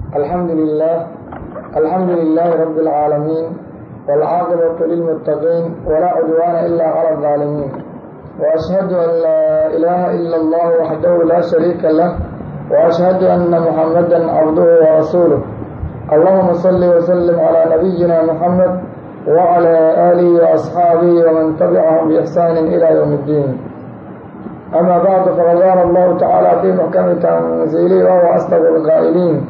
الحمد لله الحمد لله رب العالمين والعاقبة للمتقين ولا عدوان إلا على الظالمين وأشهد أن لا إله إلا الله وحده لا شريك له وأشهد أن محمدا عبده ورسوله اللهم صل وسلم على نبينا محمد وعلى آله وأصحابه ومن تبعهم بإحسان إلى يوم الدين أما بعد فقد قال الله تعالى في محكم تنزيله وهو أصدق القائلين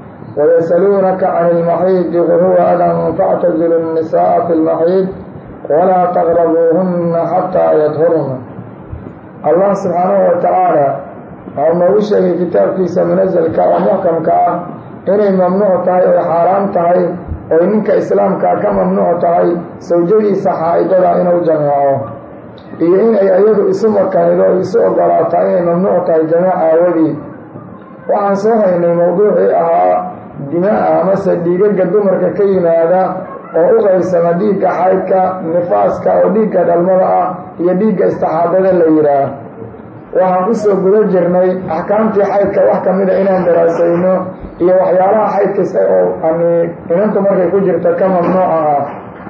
ويسألونك عن المحيض قل هو أذى فاعتزلوا النساء في المحيض ولا تقربوهن حتى يطهرن allah subxaanahu wa tacaala waxau noogu sheegay kitaabkiisa munasalka oo muxkamka ah inay mamnuuc tahay oy xaaraan tahay oy ninka islaamkaa ka mamnuuc tahay sawjadiisa xaa-idada inuu jameeco iyo inay iyadu isu makanido o isu ogolaataa inay mamnuuc tahay jameec aawadii waxaan soo haynay mowduucii ahaa dimaa amase dhiigaga dumarka ka yimaada oo u qaybsama dhiigga xaydka nifaaska oo dhiigga dhalmada ah iyo dhiigga istixaadada la yidhaah waxaan kusoo guda jirnay axkaamtii xaydka wax ka mida inaan daraasayno iyo waxyaalaha xaydkasta oo ani inantu markay ku jirto ka mamnuuca ah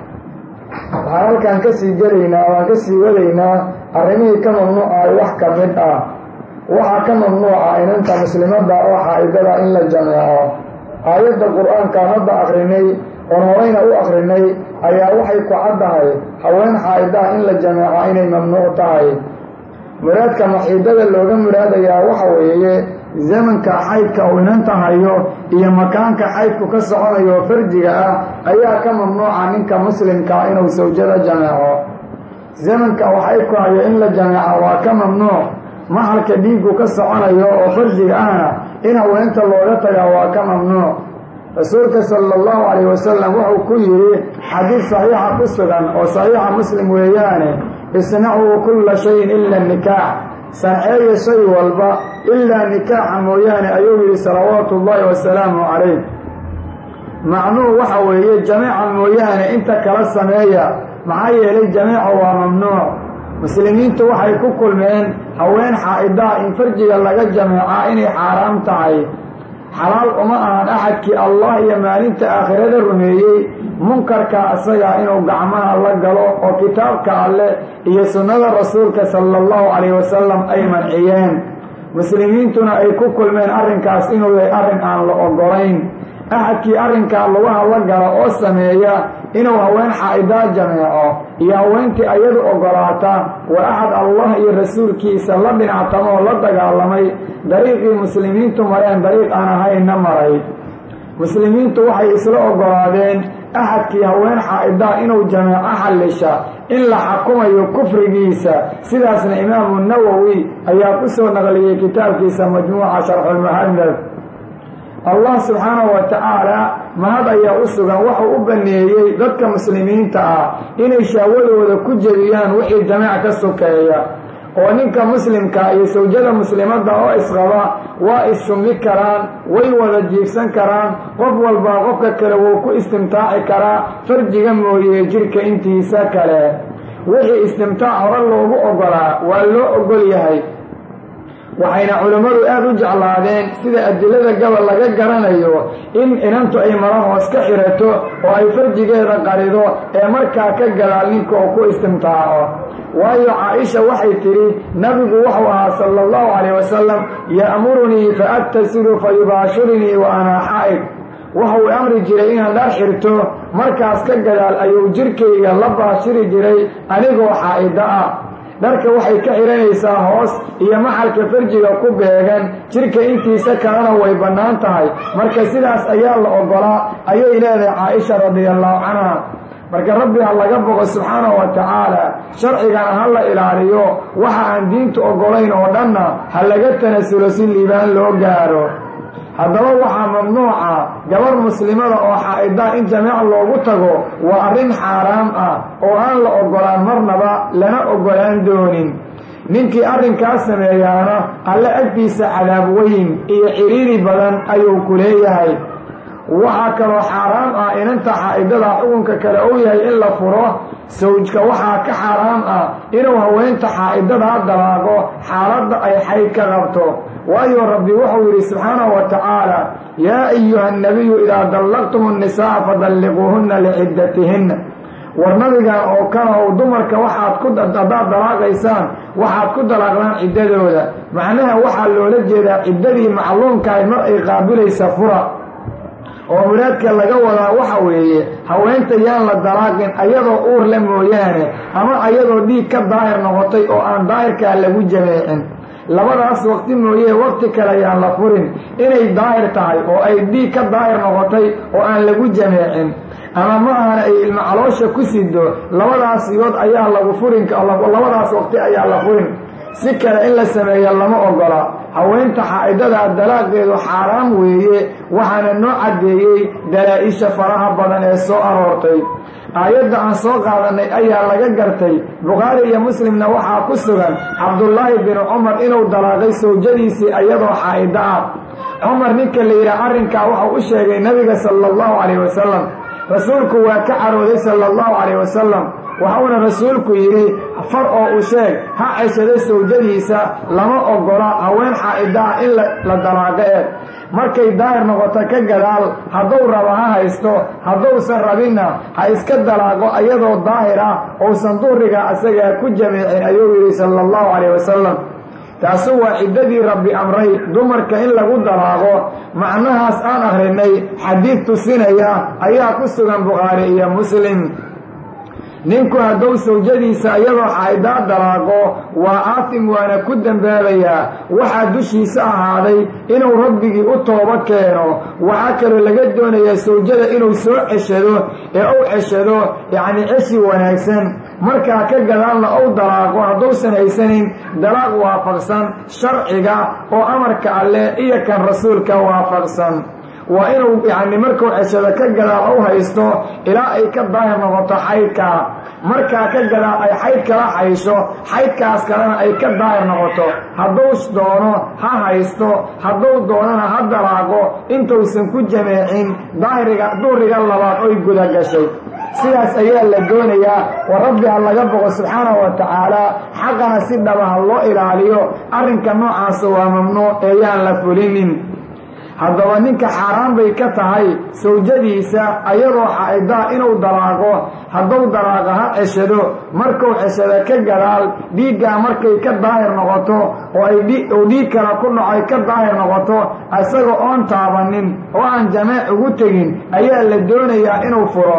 waxaan halkaan kasii gelaynaa waan kasii wadaynaa arrimihii ka mamnuucaay wax ka mid ah waxaa ka mamnuuca inanta muslimadda oo xaa-idada in la jameeco aayadda qur-aankaan hadda akrinay oon horeyna u akrinay ayaa waxay ku caddahay haween xaa-idaha in la jameeco inay mamnuuc tahay muraadka maxiidada looga muraadayaa waxa weeye zamanka xaydka uu inanta hayo iyo makaanka xaydku ka soconayo farjiga ah ayaa ka mamnuuca ninka muslimkaa inuu sawjada jameeco zamanka uu xaydku hayo in la jameeco waa ka mamnuuc maxalka dhiiggu ka soconayo oo farjiga ahna in haweenta looga tagaa waa ka mamnuuc rasuulka sala allahu calayh wasalam wuxuu ku yidhi xadiid saxiixa ku sugan oo saxiixa muslim weeyaane isnacuu kulla shayin ila nikaax sanceeya shay walba ilaa nikaaxa mooyaane ayuu yidhi salawaatu ullaahi wasalaamu calayh macnuhu waxa weeye jameeca mooyaane inta kala sameeya maxaa yeelay jameeca waa mamnuuc muslimiintu waxay ku kulmeen haween xaa-idaha in farjiga laga jameecaa inay xaaraam tahay xalaal uma ahan axadkii allah iyo maalinta aakhirada rumeeyey munkarka isaga inuu gacmaha la galo oo kitaabka alleh iyo sunnada rasuulka sala allahu calayh wasalam ay manciyeen muslimiintuna ay ku kulmeen arrinkaas inuu yahay arrin aan la ogolayn axadkii arrinkaa lugaha la gala oo sameeya inuu haween xaa-idaa jameeco iyo haweentii ayadu ogolaata waa axad allah iyo rasuulkiisa la dhinactamo oo la dagaalamay dariiqii muslimiintu mareen dariiq aan ahaynna maray muslimiintu waxay isla ogolaadeen axadkii haween xaa-idaa inuu jameeco xallisha in la xakumayo kufrigiisa sidaasna imaamu nawowi ayaa ku soo naqliyey kitaabkiisa majmuuca sharxulmuhadab allah subxaanahu wa tacaala mahad ayaa u sugan wuxuu u baneeyey dadka muslimiinta ah inay shahwadooda ku jebiyaan wixii jameec ka sokeeya oo ninka muslimka iyo sawjada muslimadda oo isqaba waa is-shumli karaan way wada jiifsan karaan qof walbaa qofka kale wuu ku istimtaaci karaa farjiga mooye jirka intiisa kale wixii istimtaac hore loogu ogolaa waa loo ogol yahay waxayna culimmadu aada u jeclaadeen sida adilada gabal laga garanayo in inantu ay mara hoos ka xirato oo ay farjigeeda qarido ee markaa ka gadaal ninka oo ku istimtaaco waayo caa-isha waxay tidhi nabigu wuxuu ahaa sala allahu calayh wasalam ya'murunii fa agtasilu fa yubaashirinii wa anaa xaa'id wuxuu amri jiray inaan dhar xirto markaas ka gadaal ayuu jirkayga la baashiri jiray anigoo xaa-ida ah dharka waxay ka xihanaysaa hoos iyo maxalka farjiga ku beegan jirka intiisa kalena way bannaan tahay marka sidaas ayaa la ogolaa ayay leedahay caaisha radiallahu canha marka rabbi ha laga boqo subxaanahu wa tacaala sharcigana ha la ilaaliyo waxa aan diintu ogolayn oo dhanna ha laga tanasulo si liibaan loo gaaro haddaba waxaa mamnuuca gabar muslimada oo xaa-idaa in jameec loogu tago waa arrin xaaraam ah oo aan la ogolaan marnaba lana ogolaan doonin ninkii arrinkaas sameeyaana alle agtiisa cadaab weyn iyo ciriiri badan ayuu ku leeyahay waxaa kaloo xaaraam ah inanta xaa-idada xukunka kale uu yahay in la furo sawjka waxaa ka xaaraam ah inuu haweenta xaa-idadaa dalaago xaaladda ay xayd ka qabto waayo rabbi wuxuu yidhi subxaanahu wa tacaala yaa ayuha nabiyu idaa dallaqtum annisaaa fadalliquuhunna liciddatihinna war nabigan oo kale ow dumarka waxaad ku haddaad dalaaqaysaan waxaad ku dalaaqdaan ciddadooda macnaha waxaa loola jeedaa ciddadii macluumkahay mar ay qaabilaysa fura oo muraadka laga wadaa waxa weeye haweenta yaan la dalaaqin ayadoo uur le mooyaane ama ayadoo dhiig ka daahir noqotay oo aan daahirkaa lagu jameecin labadaas waqti mooyee waqti kale yaan la furin inay daahir tahay oo ay dhiig ka daahir noqotay oo aan lagu jameecin ama ma ahana ay ilmo caloosha ku sido labadaas iyood ayaa lagu furin labadaas waqti ayaa la furin si kale in la sameeyo lama ogola haweenta xaa'idadaa dalaaqeedu xaaraam weeye waxaana noo caddeeyey dalaa-isha faraha badan ee soo aroortay aayadda aan soo qaadanay ayaa laga gartay bukhaari iyo muslimna waxaa ku sugan cabdullaahi bin cumar inuu dalaaqay sawjadiisii iyadoo xaa'ido ah cumar ninka la yidhaha arrinkaa waxau u sheegay nabiga sala allahu calayh wasalam rasuulku waa ka carooday sala allahu calayh wasalam waxauna rasuulku yidhi far oo u sheeg ha ceshado sawjadiisa lama ogola haween xaa'ida ah in la dalaaqo ee markay daahir noqoto ka gadaal hadduu rabo ha haysto hadduusan rabinna ha iska dalaaqo iyadoo daahir ah uusan duhriga asagaa ku jameecin ayuu yidhi sala allahu calayh wasalam taasu waa ciddadii rabbi amray dumarka in lagu dalaaqo macnahaas aan akhrinay xadiid tusinaya ayaa ku sugan bukhaari iyo muslim ninku hadduu sawjadiisa iyadoo xaa'idaa dalaaqo waa aatim waana ku dembaabayaa waxaa dushiisa ahaaday inuu rabbigii u toobo keeno waxaa kaloo laga doonayaa sawjada inuu soo ceshado ee uu ceshado yacni ceshi wanaagsan markaa ka gadaalna ou dalaaqo hadduusan haysanin dalaaq waafaqsan sharciga oo amarka alleh iyo kan rasuulka waafaqsan waa inuu yacni markuu ceshado ka gadaal u haysto ilaa ay ka daahir noqoto xaydkaa markaa ka gadaal ay xayd kala xaysho xaydkaas kalena ay ka daahir noqoto hadduu doono ha haysto hadduu doonana ha dalaaqo intuusan ku jameecin daahiriga duhriga labaad oy guda gashay sidaas ayaa la doonayaa wa rabbi ha laga boqo subxaanahu wa tacaala xaqana si dhaba ha loo ilaaliyo arrinka noocaasa waa mamnuuc ee yaan la fulinin haddaba ninka xaaraan bay ka tahay sawjadiisa ayadoo xaa'idaa inuu dalaaqo hadduu dalaaqa ha ceshado markuu ceshado ka gadaal dhiiggaa markay ka daahir noqoto oo ay uu dhiig kale ku dhacay ka daahir noqoto isaga oon taabanin oo aan jameec ugu tegin ayaa la doonayaa inuu furo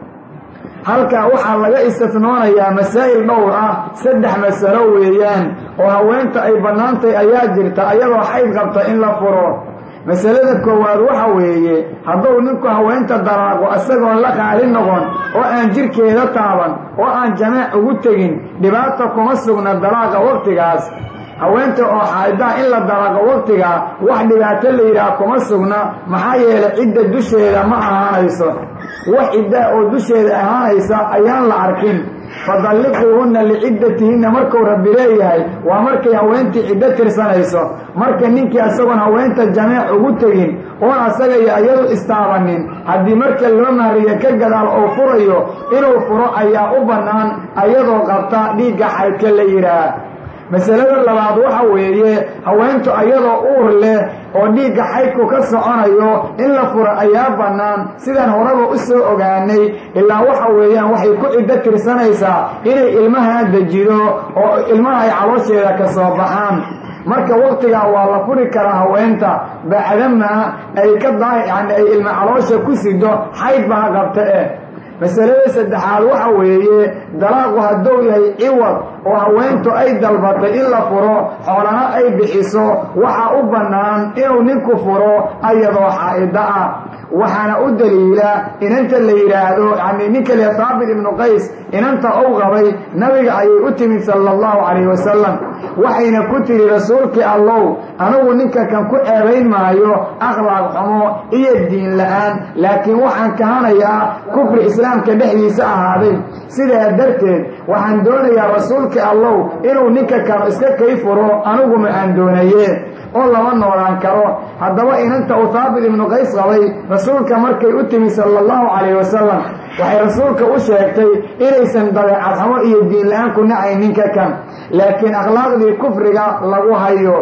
halkaa waxaa laga istifnoonayaa masaa'il dhowr ah saddex masalo weeyaan oo haweenta ay bannaantay ayaa jirta ayadoo xayd qabta in la furo masalada koowaad waxa weeye hadduu ninku haweenta dalaaqo isagoon la qaali noqon oo aan jirkeeda taaban oo aan jameec ugu tegin dhibaata kuma sugna dalaaqa waqtigaas haweenta oo xaa'idaa in la dalaaqo waqtigaa wax dhibaato la yidhaah kuma sugna maxaa yeelay cidda dusheeda ma ahaanayso wax ciddaa oo dusheeda ahaanaysa ayaan la arkin fadalliquuhunna liciddatihinna markuu rabbi leeyahay waa markay haweentii ciddo tirsanayso marka ninkii isagoon haweenta jameec ugu tegin oon asaga iyo iyadu istaabanin haddii marka loo mahriyo ka gadaal oo furayo inuu furo ayaa u bannaan ayadoo qabta dhiigga xaydka la yidhaah masalada labaad waxa weeye haweentu ayadoo uur leh oo dhiigga xaydku ka soconayo in la furo ayaa bannaan sidaan horaba u soo ogaanay ilaa waxa weeyaan waxay ku ciddo tirsanaysaa inay ilmaha dejido oo ilmaha ay caloosheeda ka soo baxaan marka waqtigaa waa la furi karaa haweenta bacdamaa ay ka daa yani ay ilma caloosha ku sido xayd baa qabta eh masalada saddexaad waxa weeye dalaaqu hadduu yahay ciwad oo haweentu ay dalbatay in la furo xoolana ay bixiso waxaa u bannaan inuu ninku furo ayadoo xaa'ida ah waxaana u daliila inanta la yidhaahdo yani ninka le haabit ibnu qays inanta ou qabay nabiga ayay u timid sala allahu calayh wasalam waxayna ku tiri rasuulkii allow anigu ninka kan ku ceebayn maayo akhlaaq xumo iyo diin la-aan laakiin waxaan kahanayaa kufri islaamka dhexdiisa ahaaday sidaa darteed waxaan doonayaa rasuulkii allow inuu ninka kan iska kay furo anigu ma aan doonaye oo lama noolaan karo haddaba inanta uu haabit ibnu qays qabay rasuulka markay u timi sala allahu calayh wasalam waxay rasuulka u sheegtay inaysan dabeecad xumo iyo diin la-aan ku nacayn ninka kan laakiin akhlaaqdii kufriga lagu hayo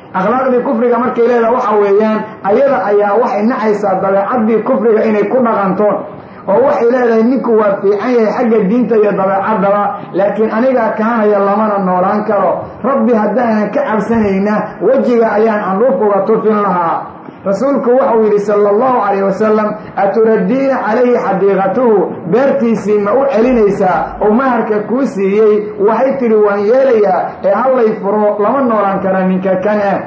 akhlaaqdii kufriga markay leedaha waxa weeyaan ayada ayaa waxay nacaysaa dabeecaddii kufriga inay ku dhaqanto oo waxay leedahay ninku waa fiican yahay xagga diinta iyo dabeecaddaba laakiin anigaa kaanaya lamana noolaan karo rabbi haddaanan ka cabsanayna wejiga ayaan candhuuf uga tufin lahaa rasuulku waxau yidhi sala allahu calayh wasalam aturaddiina calayhi xadiiqatuhu beertiisii ma u celinaysaa oo maharka kuu siiyey waxay tidhi waan yeelayaa ee hallay furo lama noolaan kara ninka kan ah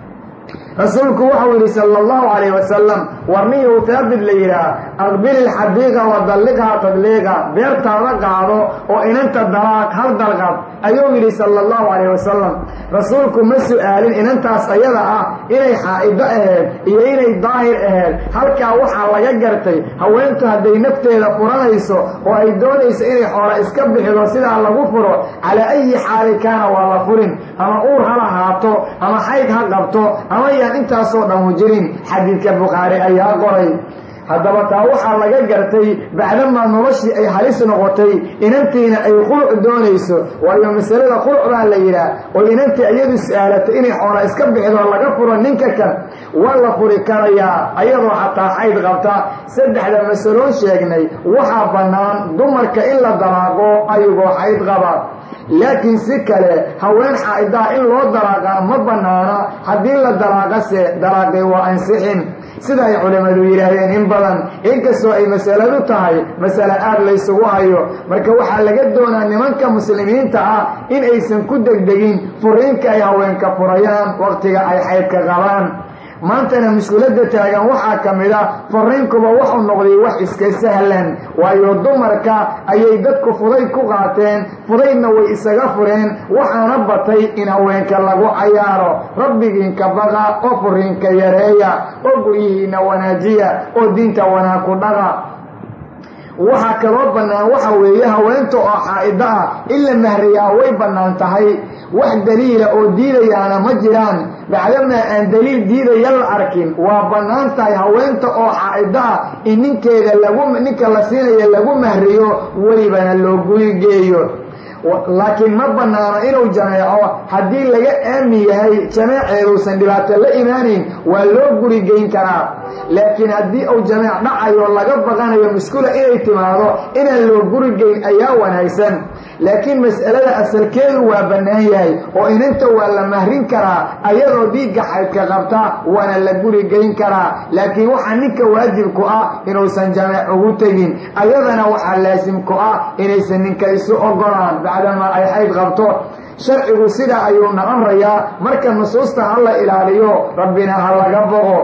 rasuulku waxau yidhi sala allahu calayh wasalam warniyuu taabid la yidhaah aqbil ilxadiiqa wa dalliqhaa tadliiqa beertaada qaado oo inanta dalaaq hal dalqad ayuu yidhi sala allahu calayh wasalam rasuulku ma su'aalin inantaas ayada ah inay xaa'ido aheed iyo inay daahir aheed halkaa waxaa laga gartay haweentu hadday nafteeda furanayso oo ay doonayso inay xoola iska bixido sidaa lagu furo calaa ayi xaali kaana waa la furin ama uur ha lahaato ama xayd ha qabto ama yaan intaasoo dhan jirin xadiidka bukhaari ayaa qoray haddaba taa waxaa laga gartay bacdamaa noloshii ay halis noqotay inantiina ay quluc doonayso waayo masalada quluc baa la yidhaah oo inantii iyadu su-aalatay inay xoola iska bixido laga furo ninka kan waa la furi karayaa ayadoo xataa xayd qabta saddexda masaloon sheegnay waxaa bannaan dumarka in la dalaaqo ayagoo xayd qaba laakiin si kale haween xaa'idaha in loo dalaaqaa ma bannaana haddii la dalaaqase dalaaqay waa ansixin sida ay culimmadu yidhaahdeen in badan inkastoo ay masaladu tahay masale aad laysugu hayo marka waxaa laga doonaa nimanka muslimiinta ah in aysan ku degdegin furiinka ay haweenka furayaan waqtiga ay xaydka qabaan maantana mushkiladda taagan waxaa ka mid a fariinkuba wuxuu noqday wax iska sahlan waayo dumarka ayay dadku fudayd ku qaateen fudaydna way isaga fureen waxaana batay in haweenka lagu cayaaro rabbigiinka baqa oo furiinka yareeya oo guryihiina wanaajiya oo diinta wanaag ku dhaqa waxaa kaloo bannaan waxa weeye haweenta oo xaa'ido ah in la mahriyaa way bannaan tahay wax daliila oo diidayaana ma jiraan bacdamaa aan daliil diidaya la arkin waa bannaan tahay haweenta oo xaa'ido ah in ninkeeda lagu ninka la siinaya lagu mahriyo welibana loo gurigeeyo laakiin ma bannaano inuu jameeco haddii laga aamin yahay jameeceeduusan dhibaato la imaanayn waa loo gurigeyn karaa laakiin haddii uu jameec dhacayo laga baqanayo muskula inay timaado inaan loo gurigeyn ayaa wanaagsan laakiin mas'alada asalkeedu waa bannaan yahay oo inanta waa la mahrin karaa ayadoo dhiigga xaydka qabta waana la gurigeyn karaa laakiin waxaa ninka waajibku ah inuusan jameec ugu tegin ayadana waxaa laasimku ah inaysan ninka isu ogolaan bacdamaa ay xayd qabto sharcigu sidaa ayuuna amrayaa marka nusuusta ha la ilaaliyo rabbina ha laga boqo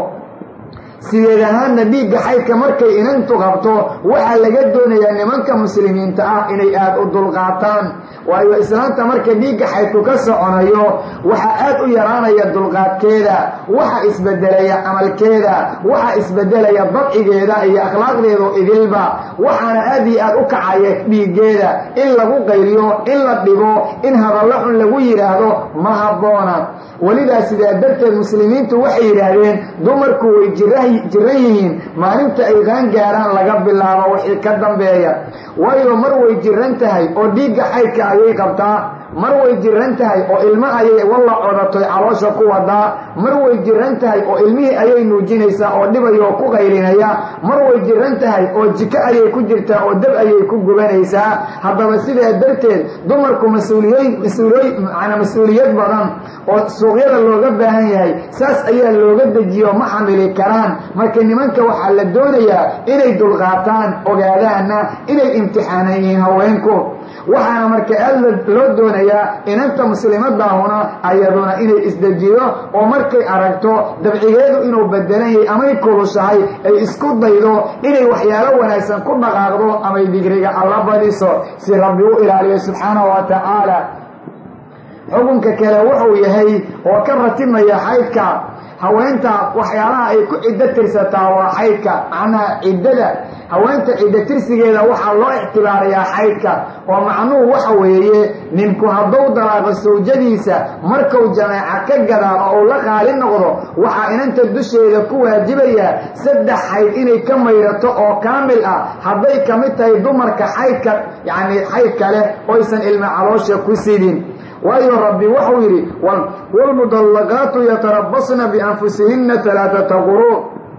sideed ahaanna dhiigga xaydka markay inantu qabto waxaa laga doonayaa nimanka muslimiinta ah inay aada u dulqaataan waayo islaanta marka dhiigga xaydku ka soconayo waxaa aad u yaraanaya dulqaadkeeda waxa isbedelaya camalkeeda waxa isbedelaya dabcigeeda iyo akhlaaqdeedu idilba waxaana aad iyo aad u kacaya dhiiggeeda in lagu qayliyo in la dhibo in hadallo xun lagu yidhaahdo ma habboona welidaa sidaa darteed muslimiintu waxay yidhaahdeen dumarku way jiran yihiin maalinta ay qaan gaaraan laga bilaabo wixii ka dambeeya waayo mar way jiran tahay oo dhiigga xaydka ayay qabtaa mar way jiran tahay oo ilmo ayay walla codatoy caloosha ku wadaa mar way jiran tahay oo ilmihii ayay nuujinaysaa oo dhibaya oo ku qaylinaya mar way jiran tahay oo jiko ayay ku jirtaa oo dab ayay ku gubanaysaa haddaba sidaa darteed dumarku mas-uuliyad mas-uuliyad badan oo suuqyada looga baahan yahay saas ayaa looga dejiyo ma xamili karaan marka nimanka waxaa la doonayaa inay dulqaataan ogaadaanna inay imtixaanan yihiin haweenku waxaana marka aad loo doonayaa inanta muslimadaahuna ayaduna inay isdejiyo oo markay aragto dabcigeedu inuu bedelan yahay amay kulushahay ay isku daydo inay waxyaalo wanaagsan ku dhaqaaqdo amay digriga alla badiso si rabbi u ilaaliyo subxaanahu wa tacaala xukunka kale wuxuu yahay oo ka ratimaya xaydka haweenta waxyaalaha ay ku ciddo tirsataa waa xaydka macnaha ciddada haweenta ciddo tirsigeeda waxaa loo ictibaarayaa xaydka oo macnuhu waxa weeye ninku hadduu dalaaqo sawjadiisa markuu jameeca ka gadaalo ou la qaali noqdo waxaa inanta dusheeda ku waajibaya saddex xayd inay ka mayrato oo kaamil ah hadday ka mid tahay dumarka xaydka yacni xaydka leh oysan ilmo caloosha ku sidin waayo rabbi wuxuu yidhi waalmudallaqaatu yatarabasna bianfusihinna talaatata quruun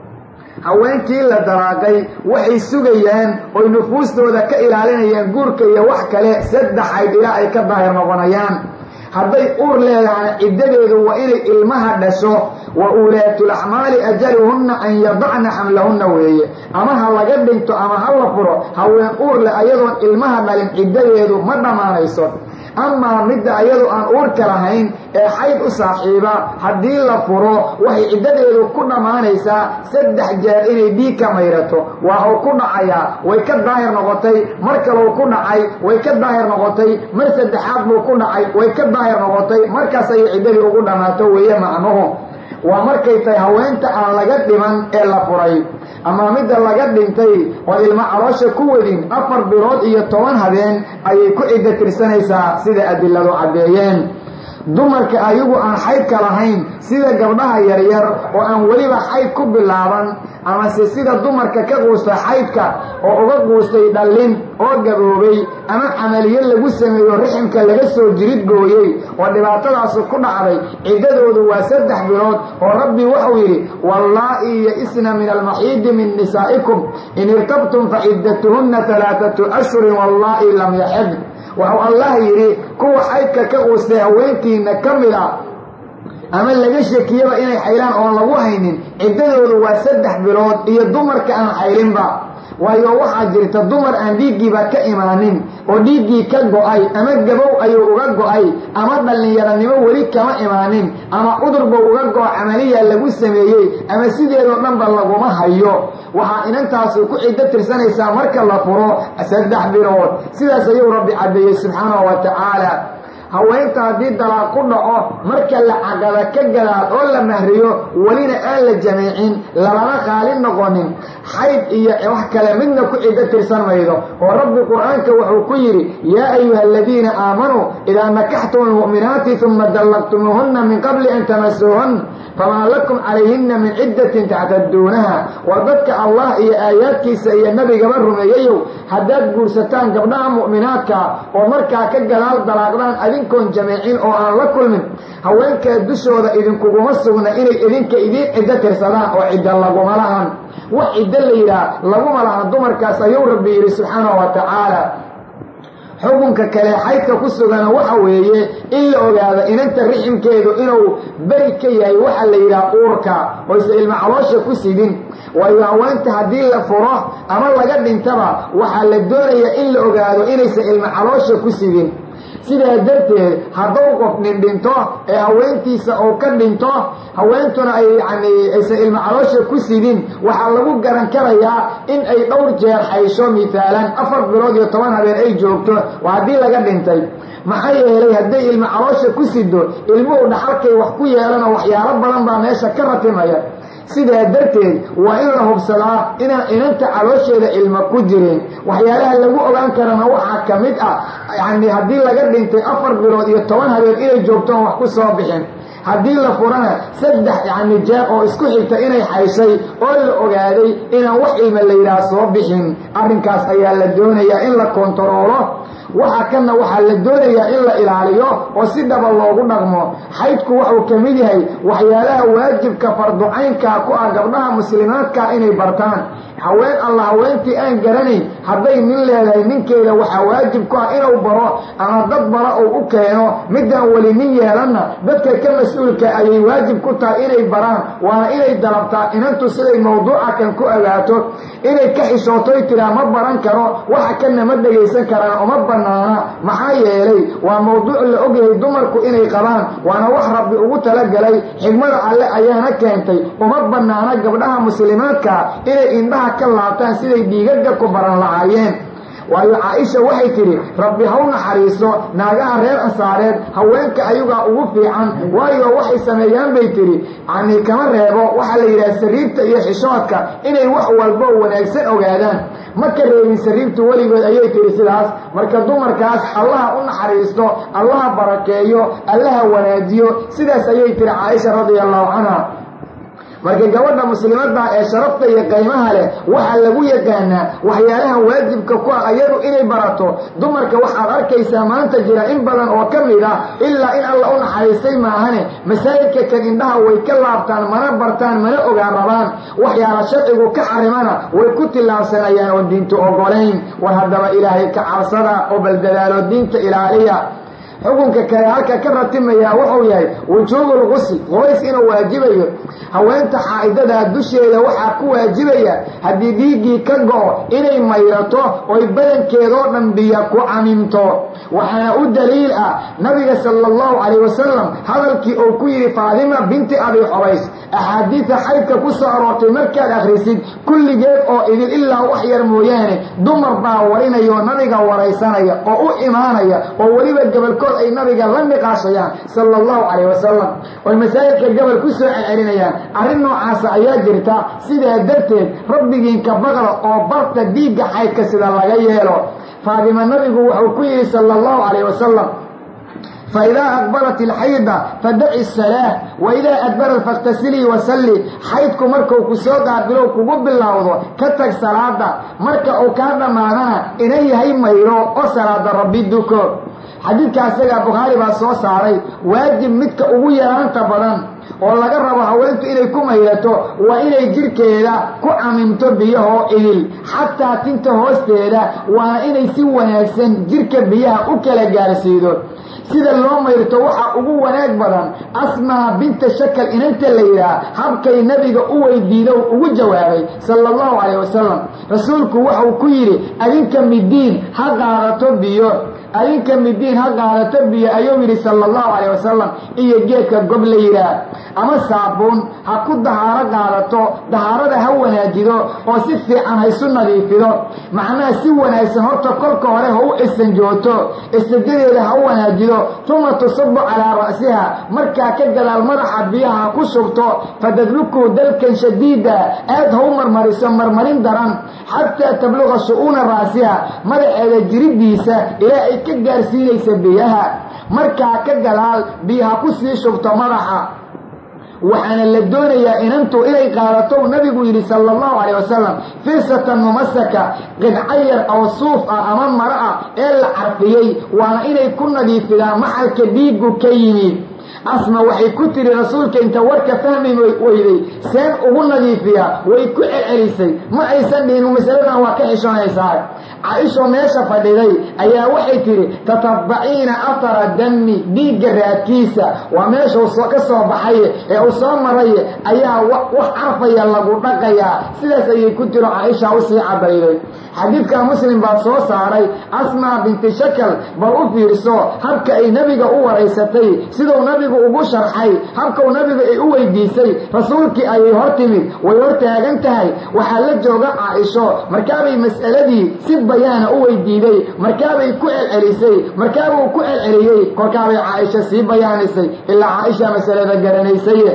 haweenkii la dalaaqay waxay sugayaan oy nufuustooda ka ilaalinayaan guurka iyo wax kale saddex ayd ilaa ay ka daahir noqonayaan hadday uur leedahay ciddadeedu waa inay ilmaha dhasho wa uulaatulaxmaali ajaluhunna an yadacna xamlahunna weeye ama ha laga dhinto ama ha la furo haween uur leh ayadoon ilmaha dhalin ciddadeedu ma dhammaanayso amaa midda ayadu aan uurka lahayn ee xayd u saaxiiba haddii la furo waxay ciddadeedu ku dhammaanaysaa saddex jeer inay dhiig ka mayrato waa uu ku dhacayaa way ka daahir noqotay mar kaleu ku dhacay way ka daahir noqotay mar saddexaad buu ku dhacay way ka daahir noqotay markaas ayay ciddadii ugu dhammaato weeye macnuhu waa markay tahay haweenta aan laga dhiman ee la furay ama midda laga dhintay oo ilmo caloosha ku wadin afar bilood iyo toban habeen ayay ku ciddo tirsanaysaa sida adiladu caddeeyeen dumarka ayagu aan xaydka lahayn sida gabdhaha yaryar oo aan weliba xayd ku bilaaban amase sida dumarka ka quusta xaydka oo uga quustay dhallin oo gaboobay ama camaliyo lagu sameeyo riximka laga soo jirid gooyey oo dhibaatadaasu ku dhacday ciddadoodu waa saddex bilood oo rabbi wuxuu yidhi wallaa'i ya-isna min almaxiidi min nisaa'ikum in irtabtum fa ciddatuhunna talaatatu ashhurin wallaa'i lam yaxid waxuu allah yidhi kuwa xaydka ka quustay haweenkiina ka mid a ama laga shekiyaba inay xaylaan oon lagu haynin ciddadoodu waa saddex bilood iyo dumarka aan xaylinba waayo waxaa jirta dumar aan dhiiggiiba ka imaanin oo dhiiggii ka go-ay ama gabow ayuu uga go-ay ama dhallinyaranimo weli kama imaanin ama cudurba uga go-o camaliya lagu sameeyey ama sideedoo dhanba laguma hayo waxaa inantaasu ku ciddo tirsanaysaa marka la furo saddex bilood sidaas ayuu rabbi caddeeyey subxaanahu wa tacaala haweenta haddii dalaaq ku dhaco marka la caqada ka gadaal oo la mahriyo welina aan la jamiicin lalama qaalin noqonin xayd iyo wax kale midna ku ciddo tirsan maydo oo rabbi qur-aanka wuxuu ku yidhi yaa ayuha aladiina aamanuu idaa nakaxtum almu'minaati uma dallaqtumuuhunna min qabli an tamasuuhun famaa lakum calayhinna min ciddatin tactaduunaha waa dadka allah iyo aayaadkiisa iyo nebigaba rumeeyayow haddaad guursataan gabdhaha mu'minaadka oo markaa ka gadaal dalaaqdaan adinkoon jamiicin oo aan la kulmin haweenkaa dushooda idinkuguma sugna inay idinka idiin ciddo tirsadaan oo ciddo laguma lahan wax ciddo la yidhaah laguma lahan dumarkaas ayuu rabbi yidhi subxaanahu wa tacaala xukunka kale xaydka ku sugana waxa weeye in la ogaado inanta riximkeedu inuu beri ka yahay waxa la yidhaha uurka oyse ilmo caloosha ku sidin waayo haweenta haddii la furo ama laga dhintaba waxaa la doonayaa in la ogaado inaysan ilmo caloosha ku sidin sidaa darteed hadduu qof nin dhinto ee haweentiisa uu ka dhinto haweentuna ay yacni aysan ilmo caloosha ku sidin waxaa lagu garan karayaa in ay dhowr jeer xaysho mithaalan afar bilood iyo toban habeen ay joogto waa haddii laga dhintay maxaa yeelay hadday ilmo caloosha ku sido ilmuhu dhaxalkay wax ku yeelan oo waxyaalo badan baa meesha ka ratimaya sidaa darteed waa in la hubsadaa inaan inanta caloosheeda ilmo ku jirin waxyaalaha lagu ogaan karana waxaa ka mid ah yacni haddii laga dhintay afar bilood iyo toban habeen inay joogtoon wax ku soo bixin haddii la furana saddex yacni jeer oo isku xigta inay xayshay oo la ogaaday inaan wax ilma la yidhaha soo bixin arrinkaas ayaa la doonayaa in la kontaroolo waxa kana waxaa la doonayaa in la ilaaliyo oo si dhaba loogu dhaqmo xaydku wuxuu ka mid yahay waxyaalaha waajibka farducaynkaa ku ah gabdhaha muslimaadka inay bartaan haween alla haweentii aan garanayn hadday nin leedahay ninkeeda waxaa waajib ku ah inuu baro ama dad bara uu u keeno midaan weli nin yeelanna dadka ka mas-uulka ayay waajib ku tahay inay baraan waana inay dalabtaa inantu siday mawduuca kan ku ogaato inay ka xishootoy tiraa ma baran karo waxa kana ma dhegaysan karaan uma banaana maxaa yeelay waa mawduuc la ogyahay dumarku inay qabaan waana wax rabbi ugu talagalay xigmada alle ayaana keentay uma banaana gabdhaha muslimaadka inay indhaha ka laabtaan siday dhiigaga ku baran lahaayeen waayo caaisha waxay tidhi rabbi haw naxariiso naagaha reer ansaareed haweenka ayagaa ugu fiican waayo waxay sameeyaan bay tidhi yani kama reebo waxaa la yidhaha sariirta iyo xishoodka inay wax walbo wanaagsan ogaadaan ma ka reebin sariirtu weligood ayay tidhi sidaas marka dumarkaas allaha u naxariisto allaha barakeeyo allaha wanaajiyo sidaas ayay tidhi caaisha radia allahu canha marka gabadha muslimadda ee sharafta iyo qiimaha leh waxaa lagu yaqaanaa waxyaalaha waajibka ku ah ayadu inay barato dumarka waxaad arkaysaa maanta jira in badan oo ka mid ah ilaa in alla u naxariistay maahane masaajidka kan indhaha way ka laabtaan mana bartaan mana ogaan rabaan waxyaala sharcigu ka xarimana way ku tillaabsanayaan oo diinta ogolayn war haddaba ilaahay ka cabsada oo baldadaalo diinta ilaaliya xukunka kale halka ka ratimayaa wuxuu yahay wujuubul qusl qubays inuu waajibayo haweenta xaa'idadaa dusheeda waxaa ku waajibaya haddii dhiiggii ka go-o inay mayrato oy badankeedoo dhan biyo ku camimto waxaana u daliil ah nabiga sala allahu calayh wasalam hadalkii uu ku yidhi faadima binti abi xubays axaadiida xaydka ku soo aroortay markaad akhrisid kulligeed oo idil ilaa wax yar mooyaane dumar baa warinayoo nabiga waraysanaya oo u imaanaya oo weliba gobolkood ay nabiga la niqaashayaan sala allahu calayh wasalam oy masaajidka gobol ku soo celcelinayaan arrin noocaasa ayaa jirta sidaa darteed rabbigiinka baqda oo barta dhiigga xaydka sida laga yeelo faadima nabigu wuxuu ku yidhi sala allahu calayh wasalam faidaa aqbalat ilxayda fadaci salaah waidaa adbarat fakhtasilii wasalli xaydku markuu ku soo qaabilow kugu bilowdo ka tag salaada marka uu kaa dhammaadana ina yahay mayro oo salaada rabbi duko xadiidka isagaa bukhaari baa soo saaray waajib midka ugu yaraanta badan oo laga rabo haweentu inay ku mayrato waa inay jidhkeeda ku camimto biyahoo idil xataa tinta hoosteeda waana inay si wanaagsan jidhka biyaha u kala gaarsiido sida loo mayrto waxaa ugu wanaag badan asmaa binta shakal inanta la yidhaah habkay nabiga u weydiido ugu jawaabay sala allahu calayh wasalam rasuulku wuxuu ku yidhi adinka midiin ha qaadato biyo adinka midiin ha qaadato biyo ayuu yidhi sala allahu calayh wasalam iyo geedka gob la yidhaah ama saabuun ha ku dahaaro qaadato dahaarada ha wanaajido oo si fiican ha isu nadiifido macnaha si wanaagsan horta kolka hore ha u istanjooto istanjadeeda ha u wanaajido tuma tusabu calaa ra'siha markaa ka gadaal madaxa biyaha ha ku shubto fatadluku dalkan shadiida aad ha u marmariso marmarin daran xataa tabluqa shu'uuna ra'siha madaxeeda jiridiisa ilaa ay ka gaarsiinaysa biyaha markaa ka gadaal biyaha ku sii shubto madaxa waxaana la doonayaa inantu inay qaadato nabigu yidhi sala allahu calayh wasalam firsatan mumasaka qidca yar oo suuf ah ama maro ah ee la carfiyey waana inay ku nadiifidaan maxalka dhiiggu ka yimid asma waxay ku tiri rasuulka inta warka fahmi weyday seen ugu nadiifiya way ku celcelisay ma aysan dhihin masaladan waa ka xishoonaysaa caaisho meesha fadhiday ayaa waxay tidhi tatabbaciina afara dami dhiigga raadkiisa waa meeshuu ka soo baxaye ee uu soo maraye ayaa wax carfaya lagu dhaqayaa sidaas ayay ku tiro caaisha usii cadayday xadiidka muslim baa soo saaray asmaa binti shakal bal u fiirso habka ay nebiga u waraysatay siduu nabigu ugu sharxay habkau nabigu ay u weydiisay rasuulkii ayay hor timid way hor taagan tahay waxaa la jooga caaisho markaabay mas'aladii si bayaana u weydiiday markaabay ku celcelisay markaabuu ku celceliyey kolkaabay caaisha sii bayaanisay ilaa caaisha masalada garanaysaye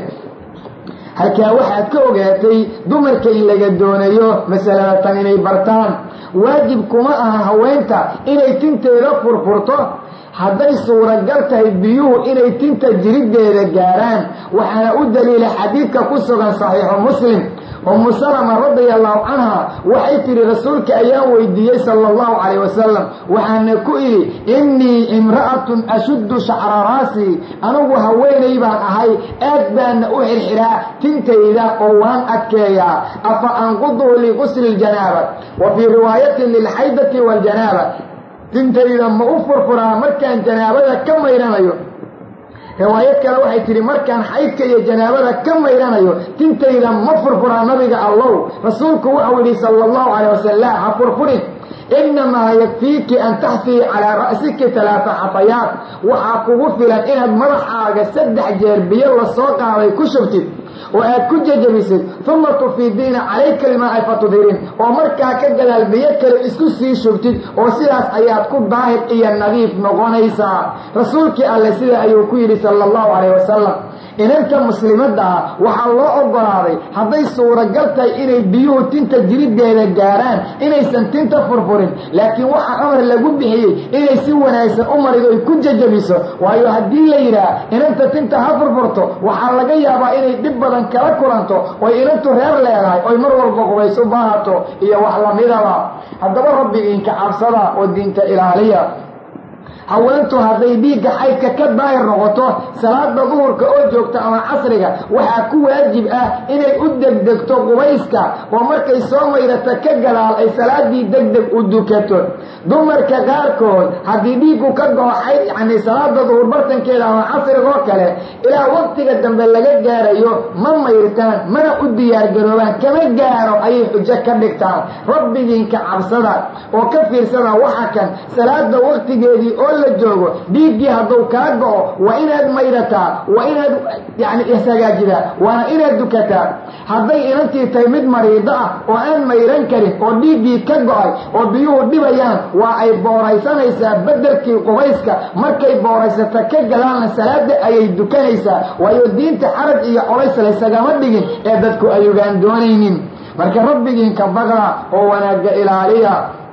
halkaa waxaad ka ogaatay dumarka in laga doonayo masalada tan inay bartaan waajib kuma aha haweenta inay tinteeda furfurto hadday suuragal tahay biyuhu inay tinta jiriddeeda gaaraan waxaana u daliila xadiidka ku sugan saxiixu muslim umu salama radia allahu canha waxay tidhi rasuulka ayaan weydiiyey sala allahu calayh wasalam waxaana ku idhi innii imra'atun ashuddu shacra raasii anigu haweenay baan ahay aad baana u xirxiraa tintayda oo waan adkeeyaa afa anquduhu liqusli ljanaaba wa fii riwaayatin lilxaydati waljanaaba tintayda ma u furfuraa markaan janaabada ka mayranayo riwaayad kale waxay tidhi markaan xaydka iyo janaabada ka mayranayo tintayda ma furfuraa nabiga allow rasuulku wuxuu yidhi sala allahu calayh wasalam ha furfurin innamaa yakfiiki an taxfii calaa ra'siki talaata xafayaat waxaa kugu filan inaad madaxaaga saddex jeer biyo lasoo qaaday ku shubtid oo aad ku jejabisid uma tufiidiina calayka ilmaa'i fatudhirin oo markaa ka gadaal biyo kale isku sii shubtid oo sidaas ayaad ku daahir iyo nadiif noqonaysaa rasuulkii alle sida ayuu ku yidhi sala allahu calayh wasalam inanta muslimadda ah waxaa loo ogolaaday hadday suuragal tahay inay biyuhu tinta jiriddeeda gaaraan inaysan tinta furfurin laakiin waxaa amar lagu bixiyey inay si wanaagsan u marido ay ku jajabiso waayo haddii la yidhaah inanta tinta ha furfurto waxaa laga yaabaa inay dhib badan kala kulanto oy inantu reer leedahay oy mar walba qubays u baahato iyo wax lamidaba haddaba rabbigiinka cabsada oo diinta ilaaliya haweentu hadday dhiigga xaydka ka daahir noqoto salaada duhurka oo joogta ama casriga waxaa ku waajib ah inay u degdegto qubayska oo markay soo maydhata ka gadaal ay salaadii degdeg u dukato dumarka qaarkood haddii dhiiggu ka go'o xayd yacnii salaada duhur bartankeeda ama casriga oo kale ilaa waqtiga dambe laga gaarayo ma mayrtaan mana u diyaargaroobaan kama gaaro ayay xujo ka dhigtaan rabbigiinka cabsada oo ka fiirsada waxa kan salaada waqtigeedii oo la joogo dhiiggii hadduu kaa go'o waa inaad mayrataa waa inaad yani ishagaajidaa waana inaad dukataa hadday inantii tahay mid mariido ah oo aan mayran karin oo dhiiggii ka go'ay oo biyuhu dhibayaan waa ay booraysanaysaa beddelkii qubayska markay booraysata ka gadaalna salaada ayay dukanaysaa waayo diinta xaraj iyo colays laysagama dhigin ee dadku ayugaan doonaynin marka rabbigiinka baqa oo wanaagga ilaaliya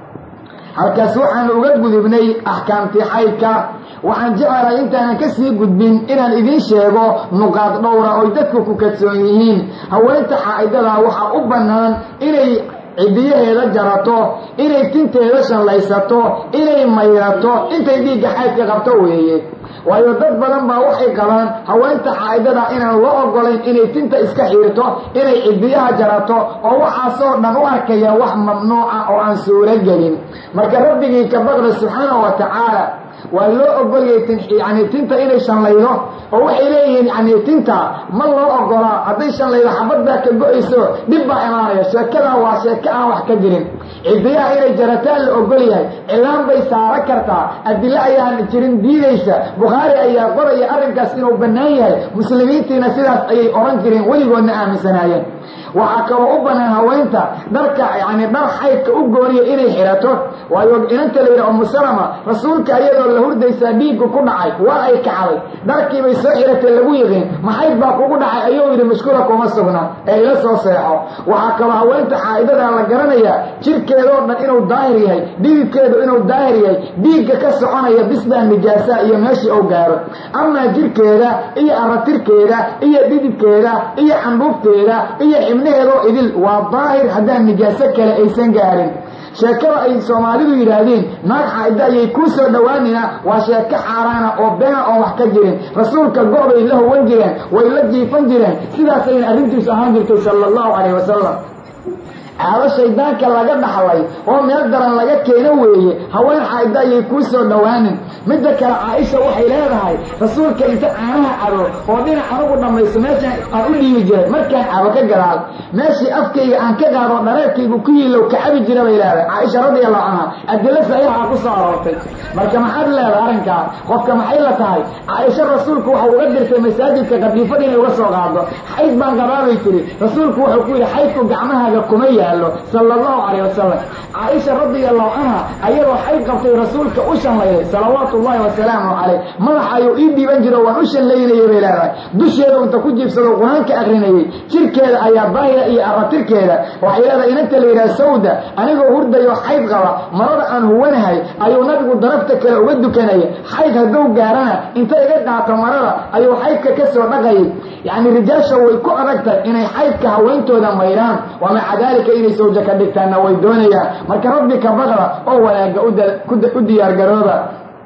halkaas waxaan uga gudubnay axkaamtii xaydka waxaan jecelahay intaanan ka sii gudbin inaan idiin sheego nuqaad dhowra oy dadku ku kadsoon yihiin haweenta xaa'idada waxaa u bannaan inay cidiyaheeda jarato inay tinteeda shallaysato inay mayrato intay dhiigga xaydka qabto weeye waayo dad badan baa waxay qabaan haweenta xaa'idada inaan loo ogolayn inay tinta iska xiirto inay cidiyaha jarato oo waxaasoo dhan u arkaya wax mamnuuca oo aan suuro gelin marka rabbigii ka baqda subxaanahu wa tacaala waa loo ogolyay yani tinta inay shanlaydo oo waxay leeyihiin yani tinta ma loo ogolaa hadday shanlaydo xabad baa ka go-ayso dhib baa imaanaya sheekadaa waa sheeko aan wax ka jirin cidiyaha inay jarataan la ogol yahay cilaan bay saaro kartaa adilo ayaan jirin diidaysa bukhaari ayaa qoraya arrinkaas inuu bannaan yahay muslimiintiina sidaas ayay oran jireen weligoodna aaminsanaayeen waxaa kaloo u bannaan haweenta dharka yani dhar xaydka u gooniya inay xirato waayo inanta la yidhaha umusalama rasuulka iyadoo la hurdaysaa dhiiggu ku dhacay waa ay kacday dharkiibay soo xiratay lagu yiqiin maxayd baa kugu dhacay ayuu yidhi mashkula kuma sugna ee ila soo seexo waxaa kaloo haweenta xaa'idadaa la garanayaa jirkeedoo dhan inuu daahir yahay dhididkeedu inuu daahir yahay dhiigga ka soconaya bisbaa nijaasa iyo meeshii uu gaaro amaa jirkeeda iyo aratirkeeda iyo dhididkeeda iyo candhuufteeda iyo xibnaheedoo idil waa daahir haddaan nijaaso kale aysan gaarin sheekada ay soomaalidu yidhaahdeen naag xaa'ida ayay kuu soo dhowaanina waa sheeko xaaraana oo beena oon wax ka jirin rasuulka go-bay la howan jireen way la jiifan jireen sidaasayna arrintiisu ahaan jirtay sala allahu calayh wasalam caado shaydaanka laga dhaxlay oo meel daran laga keeno weeye haween xaa'ida ayay kuu soo dhowaanin midda kale caaisha waxay leedahay rasuulka inta caanaha cabo oo dhinac anugu dhammayso meeshaan aan u dhiibi jiray markaan cabo ka gadaal meeshii afkayga aan ka qaado dhareerkaygu ku yiilow ka cabi jira bay leedahay caaisha radiallahu canha adilo saxiixa ku soo aroortay marka maxaad leedahay arrinkaa qofka maxay la tahay caaisha rasuulku waxau uga dirtay masaajidka qadiifada inay uga soo qaado xayd baan qabaabay tiri rasuulku wuxuu ku yidhi xaydku gacmahaaga kuma yaalo sala allahu calayh wasalam caaisha radiallahu canha ayadoo xayd qabtay rasuulka u shanlayday salawaatu ullahi wasalaamu calayh madaxa ayuu ii dhiiban jiro waan u shanlaynayay bay leedahay dusheeda unta ku jiibsado qur-aanka akrinayay jirkeeda ayaa daahira iyo aratirkeeda waxay leedahay inanta la yidhaha sawda anigoo hurdayoo xayd qaba marada aan huwanahay ayuu nabigu darafta kale uga dukanaya xayd hadduu gaarana inta iga qaato marada ayuu xaydka ka soo dhaqayay yacni rijaasha way ku adagtahay inay xaydka haweyntooda mayraan wa maca daalika inay sawja ka dhigtaanna way doonayaan marka rabbi ka baqda oo wanaagga u diyaargarooba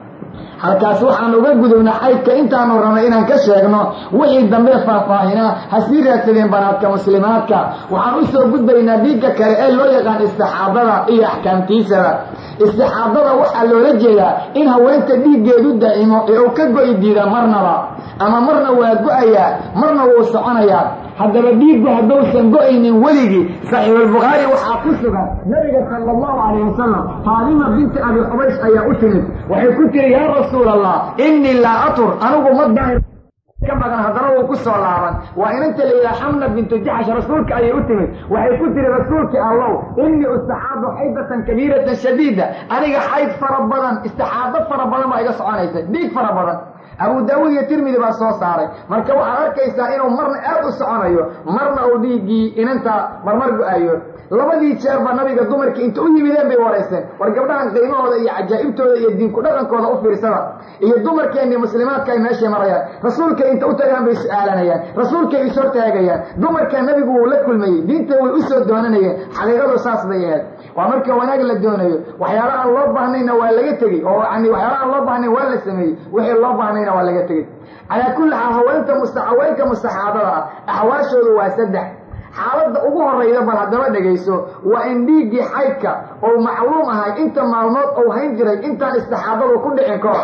halkaas waxaan uga gudubna xaydka intaanu rabnay inaan ka sheegno wixii dambe faahfaahinaa ha sii raadsadeen banaadka muslimaadka waxaan u soo gudbaynaa dhiigga kale ee loo yaqaan istixaadada iyo axkaamtiisada istixaadada waxaa loola jeedaa in haweenta dhiiggeedu daa'imo ee uu ka go'i diida marnaba ama marna waa go-ayaa marna wuu soconayaa haddaba dhiiggu hadduusan go-aynin weligii saxiixulbukhaari waxaa ku sugan nabiga sala allahu calayh wasalam faadima binti abi xubaysh ayaa u timid waxay ku tiri yaa rasuul allah innii laa atur anigu ma daahir ka badan haddana wuu ku soo laaban waa inanta la yidhaha xamna bintu jaxsh rasuulka ayay u timid waxay ku tiri rasuulkii allow innii istaxaadu xaydatan kabiiratan shadiida aniga xayd fara badan istixaado fara badan baa iga soconaysa dhiig fara badan abu daawuud iyo tirmidi baa soo saaray marka waxaad arkaysaa inuu marna aad u soconayo marna uu dhiiggii inanta marmar go-ayo labadii jeerba nabiga dumarkii inta u yimideen bay warayseen war gabdhahan qiimahooda iyo cajaa'ibtooda iyo diinku dhaqankooda u fiirsada iyo dumarkeennii muslimaadka ay meeshay marayaan rasuulkay inta u tagaan bay su-aalanayaan rasuulkay is hortaagayaan dumarkaa nabigu wuu la kulmayey diinta way u soo doonanayeen xaqiiqadu saas bay ahayd waa marka wanaag la doonayo waxyaala aan loo baahnayna waa laga tegey oo yani waxyaala aan loo baahnayn waa la sameeyey wixii loo baahnayna waa laga tegey calaa kulli xaal haweenta musta haweenka mustaxaadada ah axwaashoodu waa saddex xaaladda ugu horrayda bal haddaba dhegayso waa in dhiiggii xaydka oo macluum ahay inta maalmood ou hayn jiray intaan istixaadadu ku dhicin ka hor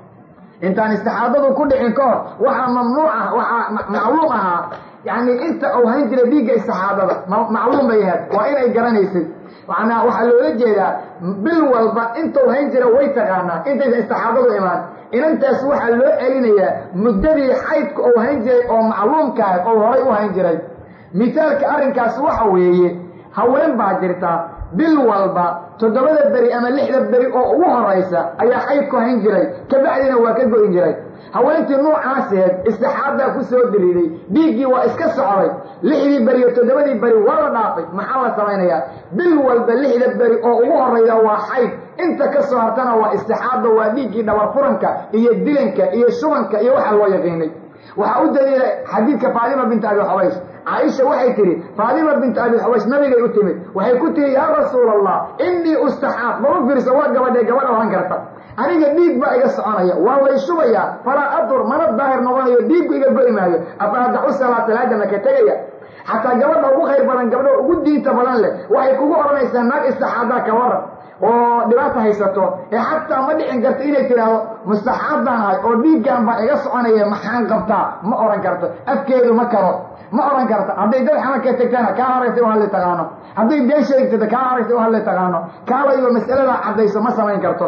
intaan istixaadadu ku dhicin ka hor waxaa mamnuuc ah waxaa macluum ahaa yani inta uu hayn jiray dhiigga istixaadada macluum bay ahayd waa inay garanaysay manaa waxaa loola jeedaa bil walba intuu hayn jira way taqaanaa intaysa istixaadadu imaan inantaas waxaa loo celinayaa muddadii xaydka uu hayn jiray oo macluumkaah oo horay u hayn jiray misaalka arrinkaas waxa weeye haween baa jirta bil walba toddobada beri ama lixda beri oo ugu horaysa ayaa xaydku hayn jiray kabacdina waa ka goyn jiray haweentii nuucaaseed istixaadaa ku soo diriiday dhiiggii waa iska socday lixdii beri iyo toddobadii beri waa la dhaafay maxaa la samaynayaa bil walba lixda beri oo ugu horrayda waa xayd inta ka soo hartana waa istixaada waa dhiiggii dhabar furanka iyo dilanka iyo shubanka iyo waxa loo yaqiinay waxaa u daliila xadiidka faatima binta abi xubaysh caaisha waxay tidhi faatima binta abi xubaysh nabigay u timid waxay ku tihi yaa rasuul allah innii ustaxaad ma u fiirso waa gabadhee gabadha ohan karta aniga dhiig baa iga soconaya waa lay shubayaa falaa adur mana daahir noqonayo dhiiggu iga go'i maayo afa adaxu salaa salaada maka tegaya xataa gabadha ugu khayr badan gabdha ugu diinta badan leh waxay kugu odhanaysaa naag istixaadaa ka waran oo dhibaata haysato ee xataa ma dhicin karto inay tidhaahdo mustaxaaddaan ahay oo dhiiggan baa iga soconaya maxaan qabtaa ma odhan karto afkeedu ma karo ma odhan karto hadday dad xamarka tegtana kaa horaysa u hadli taqaano hadday been sheegtata kaa horaysa u hadli taqaano kaalayo mas'aladaa caddayso ma samayn karto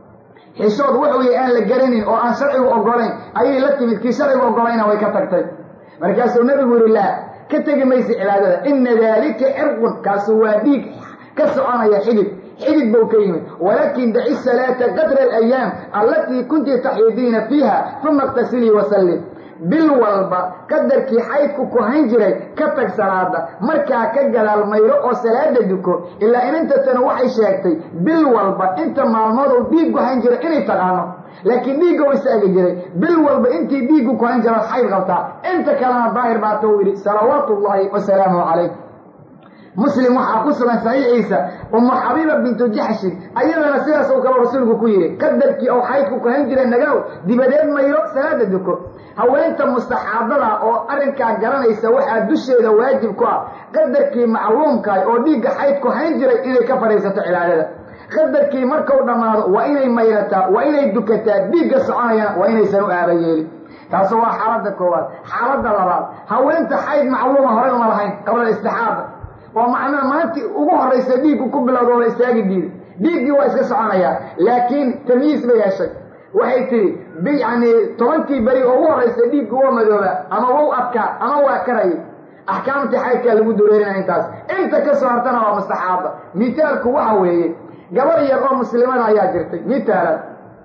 xishood wuxuu yahay aan la garanin oo aan sharcigu ogolayn ayay la timid kii sharcigu ogolayna way ka tagtay markaasuu nabigu yihi laa ka tegi maysa cibaadada ina daalika cirqun kaasu waa dhiig ka soconaya xidid xidid buu ka yimid walaakin daci salaata qadra alayaam allatii kunti taxiidiina fiiha uma iqtasilii wasallim bil walba qadarkii xaydku ku hayn jiray ka tag salaada markaa ka gadaal mayro oo salaada duko ilaa inantatana waxay sheegtay bil walba inta maalmood uu dhiiggu hayn jiray inay taqaano laakiin dhiigga u istaagi jiray bil walba intii dhiiggu ku hayn jira xayd qabtaa inta kalena daahir baata uu yidhi salawaatu ullaahi wasalaamu calayh muslim waxaa ku sugan saxiixiisa umu xabiiba bintu jaxshin ayadana sidaas uu kalo rasuulku ku yidhi qadarkii ou xaydku ku hayn jiray nagaw dibadeed mayro salaada duko haweenta mustaxaadada oo arrinkaa garanaysa waxaa dusheeda waajib ku ah qadarkii macluumkaah oo dhiigga xaydku hayn jiray inay ka fadhiisato cibaadada qadarkii markau dhammaado waa inay mayrataa waa inay dukataa dhiigga soconayana waa inaysan u aaba yeelin taasu waa xaaladda koowaad xaaladda labaad haweenta xayd macluuma horay uma lahayn qabla istixaada oo macnaha maalintii ugu horraysa dhiiggu ku bilowda oo la istaagi diiday dhiiggii waa iska soconayaa laakiin tamyiis bay heshay waxay tihi yani tobankii beri oo ugu horraysa dhiiggu waa madooba ama wau adkaa ama waa karayay axkaamtii xaydkaa lagu dureerinaya intaas inta ka soo hartana waa mustaxaaba mitaalku waxa weeye gabar yar oo muslimada ayaa jirtay mitaalan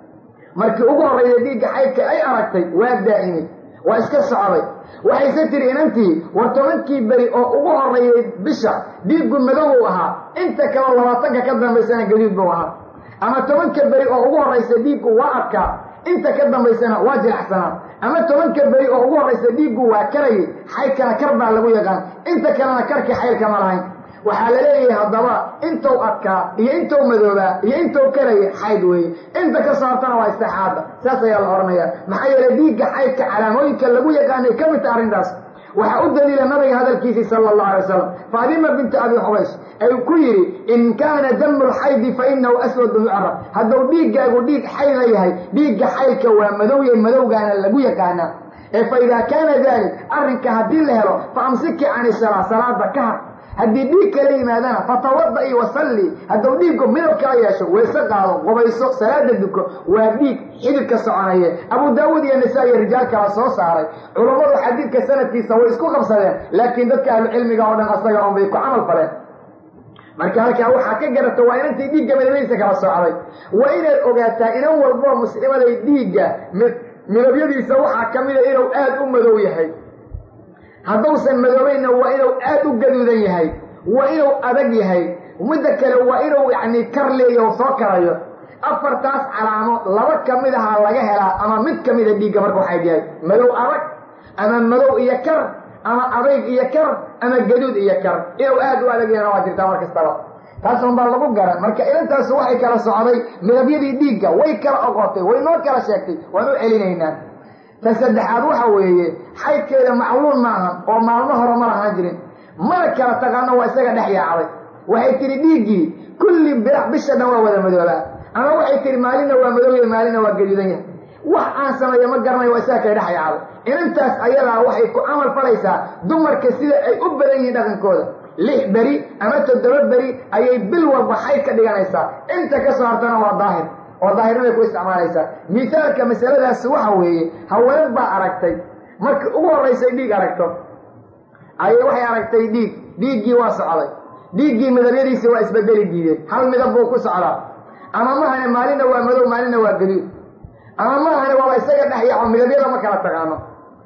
markii ugu horraysa dhiigga xaydka ay aragtay waa daa'imay waa iska socday waxayse tiri inantii war tobankii beri oo ugu horreeyay bisha dhiiggu madow ahaa inta kaleo labaatanka ka dambaysana gaduud buu ahaa ama tobanka beri oo ugu horraysa dhiiggu waa adkaa inta ka dambaysana waa jilacsanaa ama tobanka beri oo ugu horraysa dhiiggu waa karayay xaydkana kar baa lagu yaqaan inta kalena karkii xaydkama lahayn waxaa la leeyahay haddaba intuu adkaa iyo intuu madoobaa iyo intuu karayay xayd weeye inta ka saartana waa istixaada saas ayaa la odhanayaa maxaa yeelay dhiigga xaydka calaamooyinka lagu yaqaanay ka mid ta arrintaas waxaa u daliila nabiga hadalkiisii sala allahu alay wasalam faadima binti abi xubaysh ay ku yidhi in kaana damu lxaydi fa inahu aswadu yucrab hadduu dhiiggaagu dhiig xayda yahay dhiigga xaydka waa madowya madowgaana lagu yaqaanaa ee fa idaa kaana dalik arrinka haddii la helo fa amsiki cani salaa salaada ka har haddii dhiig kala yimaadana fatawada-i wasalli hadduu dhiiggu midab kala yeesho wayse qaado qubayso salaada duko waa dhiig xidid ka soconaye abu daawuud iyo nisaa iyo rijaal kala soo saaray culammadu xadiidka sanadkiisa way isku qabsadeen laakiin dadka ahlucilmiga oo dhan asaga un bay ku camal faleen marka halkaa waxaa ka garata waa inantay dhiigga madabadiisa kala socday waa inaad ogaataa inan walboo muslimaday dhiigga midabyadiisa waxaa ka mida inuu aad u madow yahay hadduusan madoobayna waa inuu aad u gaduudan yahay waa inuu adag yahay midda kale waa inuu yacni kar leeyaho soo karayo afartaas calaamo laba ka mid ahaa laga helaa ama mid ka mida dhiigga marka waxay yahay madow adag ama madow iyo kar ama adayg iyo kar ama gaduud iyo kar inuu aad u adag yahana waa jirtaa mar kastaba taasun baa lagu garan marka ilantaas waxay kala socday midabyadii dhiigga way kala oqotay way noo kala sheegtay waan u celinaynaa ta saddexaad waxa weeye xaydkeeda macluun maahan oo maalmo hore ma lahaan jirin mana kala taqaano waa isaga dhex yaacday waxay tihi dhiiggii kulli birax bisha dhan waa wada madoobaa ama waxay tihi maalinna waa madooya maalinna waa gaduudan yahay wax aan sameeya ma garanayo waa isaga kala dhex yaacday inantaas ayadaa waxay ku camal falaysaa dumarka sida ay u badan yihiin dhaqankooda lix beri ama toddoba beri ayay bil walba xayd ka dhiganaysaa inta ka soo hartana waa daahir oo daahirniday ku isticmaalaysaa mithaalka masaladaas waxa weeye haween baa aragtay markii ugu horraysay dhiig aragto ayay waxay aragtay dhiig dhiiggii waa socday dhiiggii midabyadiisi waa isbedeli diideen hal midab buu ku socdaa ama mahane maalinna waa madow maalinna waa gaduud ama mahane waaba isaga dhex yaaco midabyada ma kala taqaano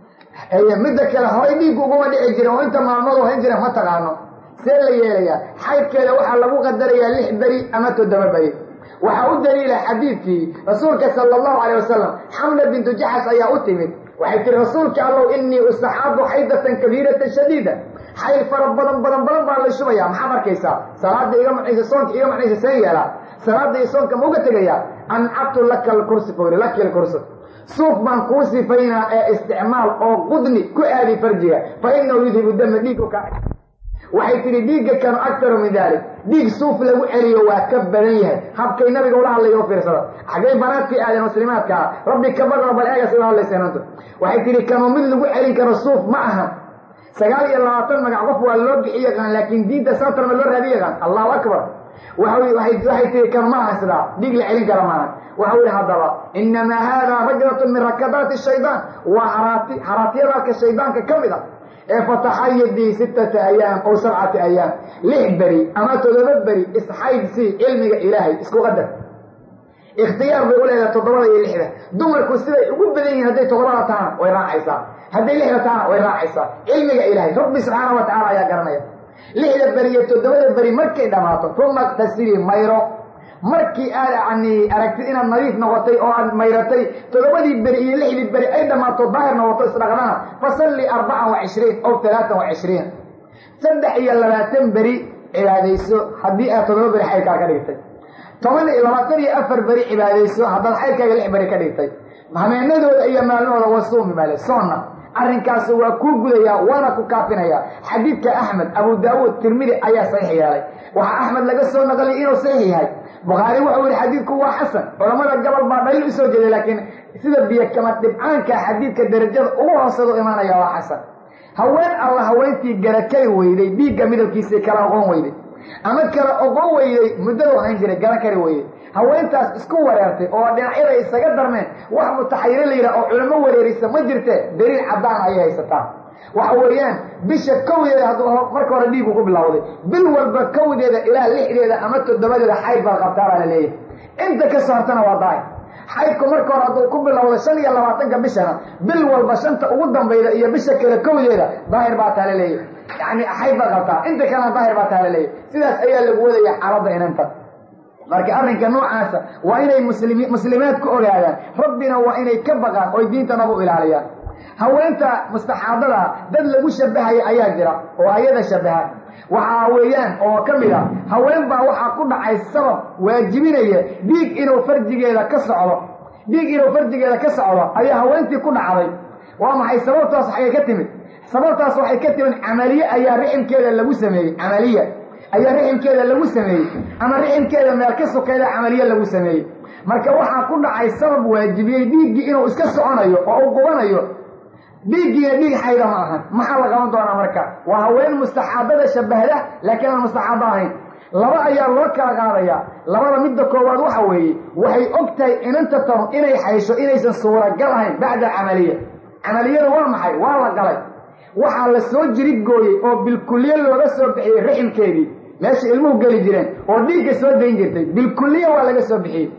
midda kale horay dhiiggu uguma dhici jirin oo inta maalmadu hayn jira ma taqaano see la yeelayaa xaydkeeda waxaa lagu qadarayaa lix beri ama toddoba beri waxaa u daliila xadiidkii rasuulka sala allahu calay wasalam xamna bintu jaxas ayaa u timid waxay tihi rasuulka allow innii ustaxaadu xaydatan kabiiratan shadiida xayl fara badan badan badan baa la shubaya maxaad arkaysaa salaada iga macnaysa soonka iga macnaysa seen yeelaa salaada iyo soonka ma uga tegayaa ancabtu laka alkursi fori laki alkursi suuf baan kuu sifaynaa ee isticmaal oo qudni ku aadi farjiga fa inahu yudhibu dama dhiigu ka waxay tihi dhiigga kanu aktaru min dalik dhiig suuf lagu celiyo waa ka badan yahay habkay nabiga ula hadlaya u fiirsada xaggay banaadkii aadeen muslimaadka ah rabbi ka baqra bal eegas ula hadlaysa inantu waxay tihi kanu mid lagu celin karo suuf ma aha sagaal iyo labaatan magac qof waa loo bixi yaqaan laakiin diinta satarma loo raadi yaqaan allahu akbar waxay tihi kanu ma aha sidaa dhiig la celin kara maaha waxau yihi haddaba inamaa haadaa rajlatun min rakadaati shaydaan waa haraati haraatiyadaalka shaydaanka ka mid a ee fataxayadii sittata ayaam ow sabcati ayaam lix beri ama toddoba beri isxaydsii cilmiga ilaahay isku qadar ikhtiyaar bay u leedahay toddobada iyo lixda dumarku siday ugu badan yihiin hadday toddobada tahana way raacaysaa hadday lixda tahana way raacaysaa cilmiga ilaahay rabbi subxaana wa tacala ayaa garanaya lixda beri iyo toddobada beri markay dhammaato uma iktasilii mayro markii aad yani aragtid inaad nadiif noqotay oo aad mayratay toddobadii beri iyo lixdii beri ay dhammaato daahir noqoto isdhaqdana fasalli arbacan wa cishriin ow talaatan wa cishriin saddex iyo labaatan beri cibaadayso haddii aad toddoba beri xaydkaa ka dhigtay toban iyo labaatan iyo afar beri cibaadayso haddaad xaydkaaga lix beri ka dhigtay hameenadooda iyo maalmahooda waa suumi maale soonna arrinkaasi waa kuu gudayaa waana ku kaafinayaa xadiidka axmed abu daawuud tirmidi ayaa saxiix yeelay waxaa axmed laga soo naqliyay inuu saxiix yahay bukhaari wuxuu yihi xadiidku waa xasan culamada gobol baa dhaliil usoo jeeday laakiin sida biyo kama dhibcaanka xadiidka darajada ugu hoosada u imaanaya waa xasan haween alla haweentii garakari weyday dhiigga midabkiisii kala oqon weyday ama kala oqon weyday muddada hayn jiray garakari weyday haweentaas isku wareertay oo dhinacyada isaga darmeen wax mutaxayiro la yidhaha oo culamo wareerisa ma jirte daliil caddaan ayay haysataa waxa weeyaan bisha kowdeeda hadduu marka hore dhiigu ku bilowday bil walba kowdeeda ilaa lixdeeda ama toddobadeeda xayd baad qabtaa baa la leeyahay inta ka soo hartana waa daahir xaydku marka hore hadduu ku bilowday shan iyo labaatanka bishana bil walba shanta ugu dambayda iyo bisha kale kowdeeda daahir baa taa la leeyahay yacni xayd baad qabtaa inta kalena daahir baa taa la leeyahay sidaas ayaa lagu wadaya xaaladda inanta marka arrinka noocaasa waa inay muslimi muslimaad ku ogaadaan rabbina waa inay ka baqaan oy diintanaba u ilaaliyaan haweenta mustaxaadada dad lagu shabahaya ayaa jira oo ayada shabaha waxaa weeyaan oo ka mid a haween baa waxaa ku dhacay sabab waajibinaya dhiig inuu farjigeeda ka socdo dhiig inuu farjigeeda ka socdo ayaa haweentii ku dhacday waa maxay sababtaas waxay ka timid sababtaas waxay ka timid camaliye ayaa riximkeeda lagu sameeyey camaliya ayaa riximkeeda lagu sameeyey ama riximkeeda meel ka sokayda camaliye lagu sameeyey marka waxaa ku dhacay sabab waajibiyey dhiiggii inuu iska soconayo oo uu qubanayo dhiiggiina dhiig xayda ma ahan maxaa la qaban doonaa marka waa haween mustaxaabada shabahda laakiin aan mustaxaabo ahayn laba ayaa loo kala qaadayaa labada midda koowaad waxa weeye waxay og tahay inanta tanu inay xaysho inaysan suuragal ahayn bacda camaliya camaliyada waa maxay waa la galay waxaa la soo jirid gooyey oo bilkulliye looga soo bixiyey riximkeedii meesha ilmuhu geli jireen oo dhiigga soo dayn jirtay bilkulliye waa laga soo bixiyey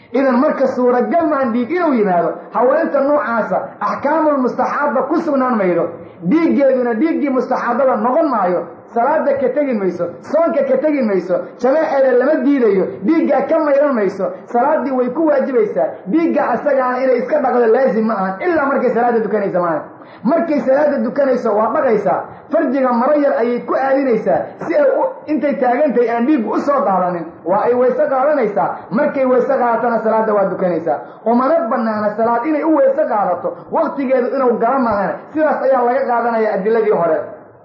idan marka suuragal maan dhiig inuu yimaado haweenta noocaasa axkaamulmustaxaaba ku sugnaan maydo dhiiggeeduna dhiiggii mustaxaabada noqon maayo salaada ka tegi mayso soonka ka tegi mayso jamaaceeda lama diidayo dhiiggaa ka mayran mayso salaaddii way ku waajibaysaa dhiigga asagaana inay iska dhaqdo laazim ma ahan ilaa markay salaada dukanaysa maaha markay salaada dukanayso waa dhaqaysaa farjiga maro yar ayay ku aadinaysaa si ay intay taagantahay aan dhiiggu u soo daadanin waa ay weyse qaadanaysaa markay weyse qaadatana salaada waa dukanaysaa umana banaana salaad inay u weyse qaadato waktigeedu inuu gala maahana sidaas ayaa laga qaadanaya adiladii hore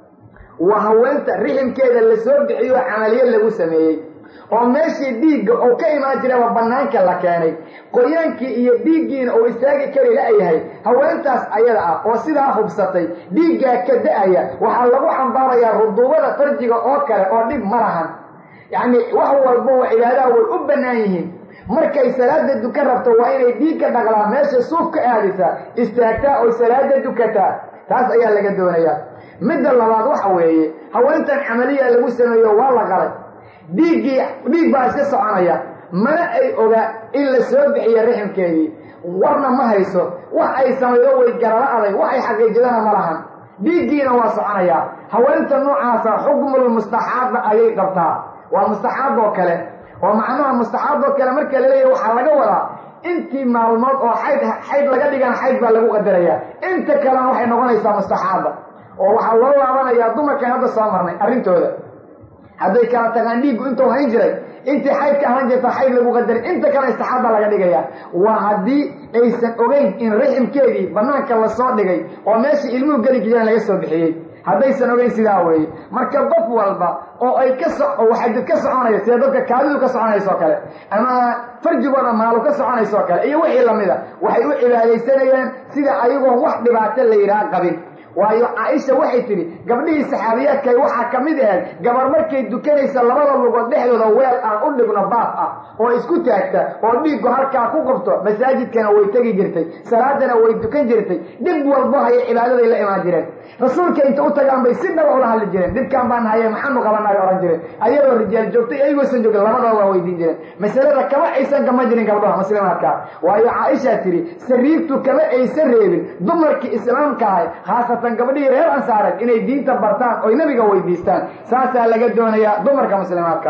waa haweenta riximkeeda la soo bixiyo camaliyo lagu sameeyey oo meeshii dhiigga oo ka imaan jiraba bannaanka la keenay qoyaankii iyo dhiiggiina uu istaagi kari la-yahay haweentaas ayada ah oo sidaa hubsatay dhiiggaa ka da-aya waxaa lagu xambaarayaa ruduubada farjiga oo kale oo dhib ma lahan yacni wax walba oo cibaadaha way u bannaan yihiin markay salaada dukan rabto waa inay dhiigka dhaqlaa meesha suuf ka aadisaa istaagtaa oo salaada dukataa taas ayaa laga doonayaa midda labaad waxa weeye haweentan camaliya lagu sameeyo waa la qalay dhiiggii dhiig baa iska soconaya mana ay ogaa in la soo bixiyo riximkeedii warna ma hayso wax ay samaydo way garala aday wax ay xaqiijidana ma lahan dhiiggiina waa soconayaa haweenta noocaasa xukmul mustaxaaba ayay qabtaa waa mustaxaab oo kale oo macnaha mustaxaab oo kale marka la leeyahy waxaa laga wadaa intii maalmood oo xayd xayd laga dhigana xayd baa lagu qadarayaa inta kalena waxay noqonaysaa mustaxaaba oo waxaa loo laabanayaa dumarkan hadda soo marnay arrintooda hadday kala tagaan dhiiggu intuu hayn jiray intii xayd ka ahaan jirta xayd lagu qadarin inta kale istaxaaba laga dhigaya waa haddii aysan ogeyn in riximkeedii banaanka lasoo dhigay oo meeshii ilmuhu geli jireen laga soo bixiyey haddaysan ogeyn sidaa weeye marka qof walba oo ay ka so xadid ka soconaya sida dadka kaadidu ka soconaysoo kale ama farjigooda maalu ka soconaysoo kale iyo wixii lamida waxay u cibaadaysanayaan sida ayagoon wax dhibaato la yidhaha qabin waayo caaisha waxay tidhi gabdhihii saxaabiyaadkay waxaa ka mid ahayd gabar markay dukanaysa labada lugood dhexdooda weel aan u dhigno baaf ah oo isku taagta oo dhiiggu halkaa ku qabto masaajidkana way tegi jirtay salaadana way dukan jirtay dhib walbo haya cibaadaday la imaan jireen rasuulka inta u tagaan bay si dhaba ula hadli jireen dhibkaan baan haye maxaanu qabanay ohan jireen ayadoo rijaal joogtay ayagoosan joogin labadaba waa weydiin jireen masalada kama aysan kama jirin gabdhaha muslimaadka waayo caaishaa tidhi sariirtu kama aysan reebin dumarkii islaamka ahay khaasatan gabdhihii reer ansaareed inay diinta bartaan oy nabiga weydiistaan saasaa laga doonayaa dumarka muslimaadka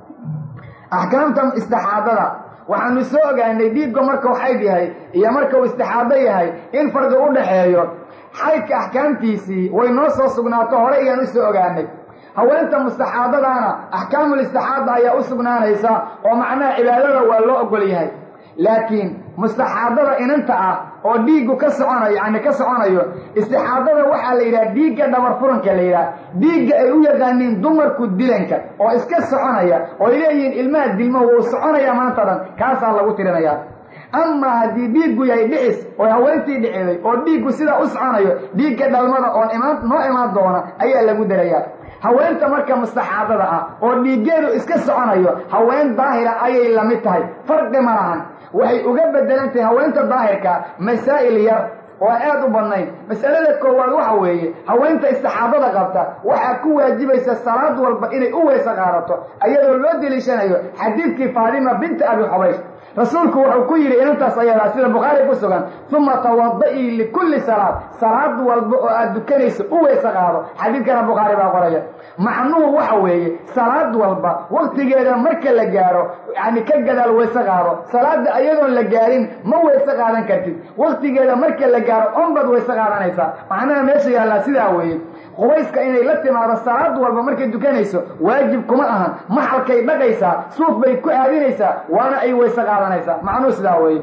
axkaamta istixaadada waxaanu soo ogaanay dhiigga markuu xayd yahay iyo markuu istixaado yahay in farqi u dhaxeeyo xaydka axkaamtiisii way noo soo sugnaato hore ayaan u soo ogaanay haweenta mustaxaadadaana axkaamul istixaada ayaa u sugnaanaysa oo macnaha cibaadada waa loo ogol yahay laakiin mustaxaadada inanta ah oo dhiiggu ka soconayo yacni ka soconayo istixaadada waxaa la yidhaha dhiigga dhabar furanka la yidhaha dhiigga ay u yaqaaniin dumarku dilanka oo iska soconaya oo ay leeyihiin ilmaha dilmo wuu soconaya maanta dhan kaasaa lagu tirinayaa amaa haddii dhiiggu yahay dhicis oo haweentii dhiciday oo dhiiggu sidaa u soconayo dhiigga dhalmada oo imaan noo imaan doona ayaa lagu darayaa haweenta marka mustaxaadada ah oo dhiiggeedu iska soconayo haween daahira ayay la mid tahay farqi ma lahan waxay uga bedelan tahay haweenta daahirka masaa'il yar oo aad u badnayn masalada koowaad waxa weeye haweenta istixaadada qabta waxaa ku waajibaysa salaad walba inay u weyse qaadato ayadoo loo deliishanayo xadiidkii faadima binta abi xubaysh rasuulku wuxuu ku yidhi inantaas ayadaa sida bukhaari ku sugan uma tawada'ii likulli salaad salaad walba oo aad dukanayso u weyse qaado xadiidkana bukhaari baa qoraya macnuhu waxa weeye salaad walba waktigeeda marka la gaaro yani ka gadaal weyse qaado salaada ayadoon la gaarin ma weyse qaadan kartid waktigeeda marka la gaaro onbaad weyse qaadanaysaa macnaha meesha yaallaa sidaa weeye qubayska inay la timaado salaad walba markay dukanayso waajib kuma ahan maxalkay dhaqaysaa suuf bay ku aadinaysaa waana ay weyse qaadanaysaa macnuhu sidaa weeye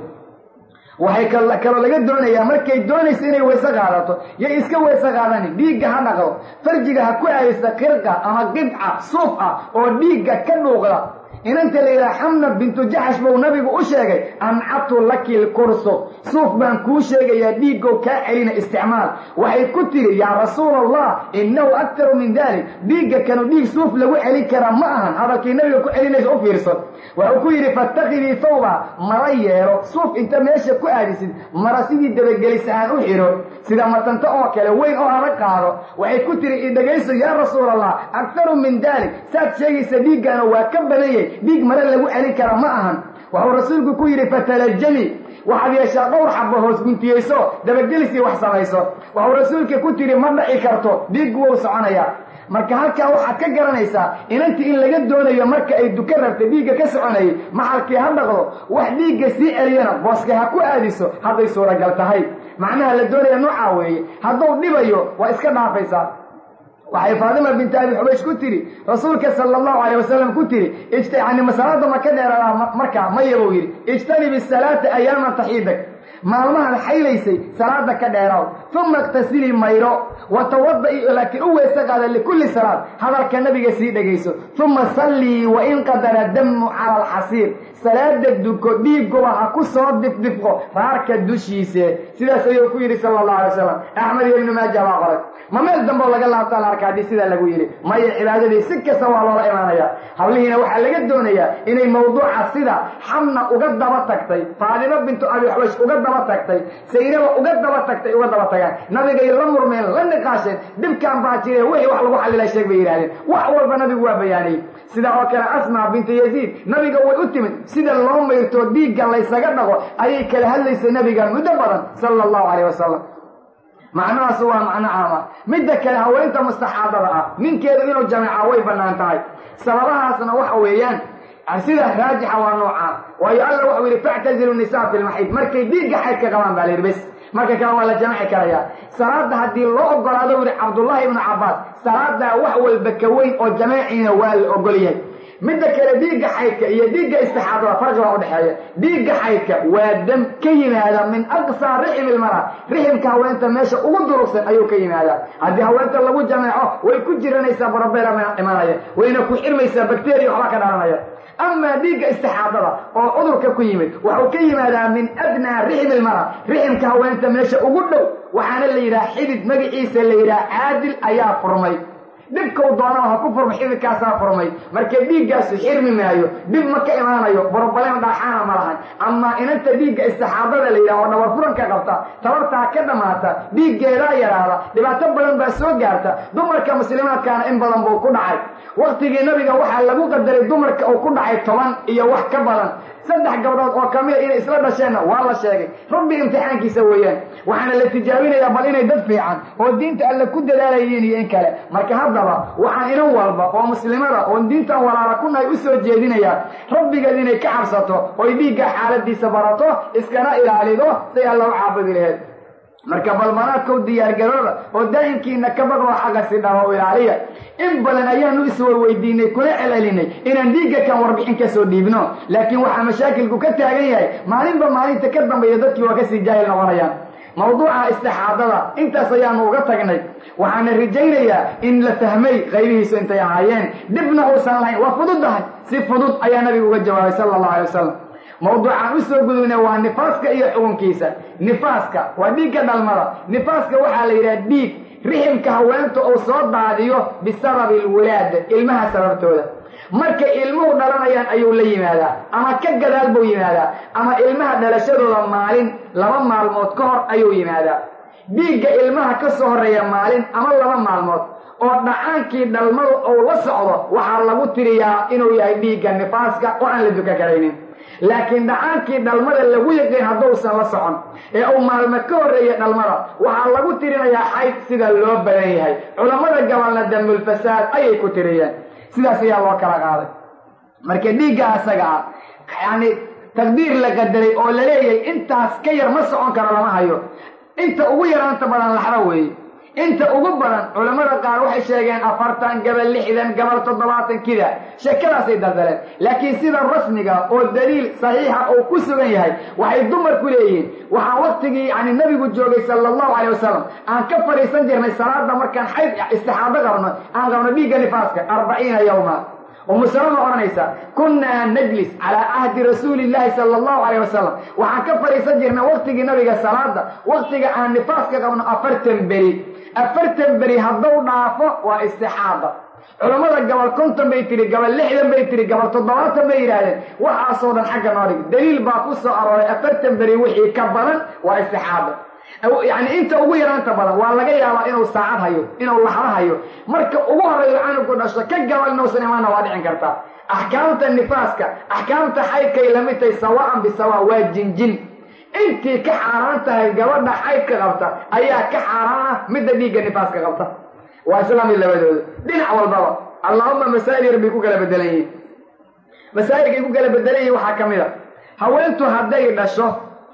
waxay kaloo laga doonayaa markay doonayso inay weyse qaadato yay iska weyse qaadanin dhiigga ha dhaqdo farjiga ha ku aadaysa qirqa ama qidca suuf ah oo dhiigga ka dhuuqda inanta la yidhaha xamna bintu jaxash buu nabigu u sheegay ancatu laki lkursu suuf baan kuu sheegayaa dhiiggow kaa celina isticmaal waxay ku tiri yaa rasuula allah innahu aktaru min dalik dhiigga kanu dhiig suuf lagu celin karaa ma ahan hadalkii nabiga ku celinaysa u fiirso wuxuu ku yidhi fatakidii thawba mara yeelo suuf inta meesha ku aadisid mara sidii dabagelis ahaan u xidho sida matanto oo kale weyn oo adag qaado waxay ku tiri idhagayso yaa rasuul allah aktaru min dalik saad sheegaysa dhiiggaana waa ka badanyay dhiig mare lagu celin kara ma ahan wuxuu rasuulku ku yidhi fatalajami waxaad yeeshaa dhowr xabo hoos guntiyeyso dabagelisii wax samayso wuxuu rasuulka ku tiri ma dhaci karto dhiiggu wou soconayaa marka halkaa waxaad ka garanaysaa inantii in laga doonayo marka ay duka rabta dhiigga ka soconayay maxalkii ha dhaqdo wax dhiigga sii celiyana booska ha ku aadiso hadday suuragal tahay macnaha la doonaya noocaa weeye hadduu dhibayo waa iska dhaafaysaa waxay faadima binti abi xubaysh ku tiri rasuulka sala allahu alayh wasalam ku tiri yani masalaada ma ka dheeradaa markaa maya buu yidhi ijtanib isalaata ayaaman taxiidak maalmahan xaylaysay salaada ka dheeraaw uma iktasilii mayro wa tawada'i laakiin u weese qaada likulli salaad hadalka nabiga sii dhegayso uma sallii wa in qadara damu cala alxasiir salaada duko dhiiguba ha ku soo difdifqo raarka dushiise sidaas ayuu ku yidhi sala allahu alay wasalam axmed iyo ibnu maaja baa qoray ma meel dambeo laga laabtaa la arka haddii sidaa lagu yidhi maya cibaadadii si kasta waa loola imaanaya hablihiina waxaa laga doonayaa inay mawduuca sida xamna uga daba tagtay faadimo bintu abi xubaysh uga daba tagtay saynaba uga daba tagtay uga daba tagaan nabigay la murmeen la niqaasheen dhibkaan baa jireen wixii wax lagu xallila sheeg bay yidhahdeen wax walba nabigu waa bayaaniyey sidaa oo kale asmaa bintu yaziid nabiga way u timid sida loo mayrto dhiigga laysaga dhaqo ayay kala hadlaysay nabiga muddo badan sala allahu calayh wasalam macnahaasu waa macno caama midda kale haweenta mustaxaadada ah ninkeedu inuu jameeca way bannaan tahay sababahaasna waxa weeyaan sida raajixa waa noocaa waayo alla waxau yidhi factazilu nisaa fi lmaxiid markay dhiigga xaydka qabaan baa la yidhi bes marka kale waa la jamaci karayaa salaada haddii loo ogolaado u yihi cabdullaahi ibnu cabbaas salaadaa wax walba ka weyn oo jamaeciina waa la ogol yahay midda kale dhiigga xaydka iyo dhiigga istixaadada farqi baa udhexeeya dhiigga xaydka waa dam ka yimaada min aqsaa rixim ilmara riximka haweenta meesha ugu durugsan ayuu ka yimaadaa haddii haweenta lagu jameeco way ku jiranaysaa barabeera imanaya wayna ku xirmaysaa bakteriya waxba ka dhalanaya amaa dhiigga istixaadada oo cudurka ku yimid waxuu ka yimaadaa min adnaa rixim ilmara riximka haweenta meesha ugu dhow waxaana la yidhaha xidid magaciisa la yidhaha caadil ayaa furmay dhibkau doonaa ha ku furma xididkaasaa furmay marka dhiiggaasu xirmi maayo dhib ma ka imaanayo borobaleen dhaaxaana ma lahan amaa inanta dhiigga istixaadada la yidhaha oo dhabar furanka qabta tabartaa ka dhammaata dhiiggeedaa yaraada dhibaato badan baa soo gaarta dumarka muslimaadkaana in badan buu ku dhacay waktigii nabiga waxaa lagu qadaray dumarka uu ku dhacay toban iyo wax ka badan saddex gabdhood oo kamida inay isla dhasheenna waa la sheegay rabbi imtixaankiisa weeyaan waxaana la tijaabinayaa bal inay dad fiican oo diinta alle ku dadaalayiin iyo in kale marka haddaba waxaan inan walba oo muslimada oon diintan walaala ku nahay u soo jeedinayaa rabbigeed inay ka cabsato oy dhiigga xaaladiisa barato iskana ilaalido say alla u caabudi laheed marka balmanaadkow diyaargarooda oo daa'imkiina ka baqoo xagga si dhaba u ilaaliya in badan ayaanu iswarweydiinay kuna celcelinay inaan dhiigga kan warbixin ka soo dhiibno laakiin waxaa mashaakilku ka taagan yahay maalinba maalinta ka dambeeya dadkii waa kasii jaahil noqonayaan mawduuca istixaadada intaas ayaanu uga tagnay waxaana rajaynayaa in la fahmay qaybihiisu intay ahaayeen dhibna uusan lahayn waa fududahay si fudud ayaa nabigu uga jawaabay sala allahu alay wasalam mawduucaan usoo gudubna waa nifaaska iyo xukunkiisa nifaaska waa dhiigga dhalmada nifaaska waxaa la yidhaha dhiig riximka haweenta uu soo daadiyo bisababi alwilaada ilmaha sababtooda markay ilmuhu dhalanayaan ayuu la yimaadaa ama ka gadaal buu yimaadaa ama ilmaha dhalashadooda maalin laba maalmood ka hor ayuu yimaadaa dhiigga ilmaha ka soo horreeya maalin ama laba maalmood oo dhacaankii dhalmadu uu la socdo waxaa lagu tiriyaa inuu yahay dhiigga nifaaska oo aan la duka karaynin laakiin dhacaankii dhalmada lagu yaqiin hadduusan la socon ee uu maalmo ka horreeya dhalmada waxaa lagu tirinayaa xayd sida loo badan yahay culammada gabalna dambulfasaad ayay ku tiriyeen sidaas ayaa loo kala qaaday marka dhiigga asaga ah yacni taqdiir la qadaray oo la leeyahay intaas ka yar ma socon karo lama hayo inta ugu yaraanta badan laxda weeye inta ugu badan culammada qaar waxay sheegeen afartan gabal lixdan gabal toddobaatan kida sheekadaasay daldaleen laakiin sida rasmiga oo daliil saxiixa oo ku sugan yahay waxay dumarku leeyihiin waxaan waktigii yani nabigu joogay sala allahu calay wasalam aan ka fadhiisan jirnay salaada markaan xayd istixaado qabno aan qabno dhiigga nifaaska arbaciina yawma umu salama odhanaysa kunnaa najlis calaa ahdi rasuuli llaahi sala allahu calayh wasalam waxaan ka fadhiisan jirnay waktigii nabiga salaada waktiga aan nifaaska qabno afartan beri afartan beri hadduu dhaafo waa istixaada culammada gabal konton bay tiri gabal lixdan bay tiri gabal toddobaatan bay yidhaahdeen waxaasoo dhan xagga noo dhig daliil baa ku soo arooray afartan beri wixii ka badan waa istixaada yacni inta ugu yaraanta badan waa laga yaabaa inuu saacad hayo inuu laxdo hayo marka ugu horreeyo canugu dhasho ka gabal inuusan imaana waa dhicin kartaa axkaamta nifaaska axkaamta xaydkay lamid tahay sawaan bisawa waa jinjin intii ka xaaraan tahay gabadha xaydka qabta ayaa ka xaaraan ah midda dhiigga nifaaska qabta waa isla mid labadooda dhinac walbaba allahuma masaa'il yar bay ku kala bedelan yihiin masaa'ilkay ku kala bedelan yihiin waxaa ka mid a haweentu hadday dhasho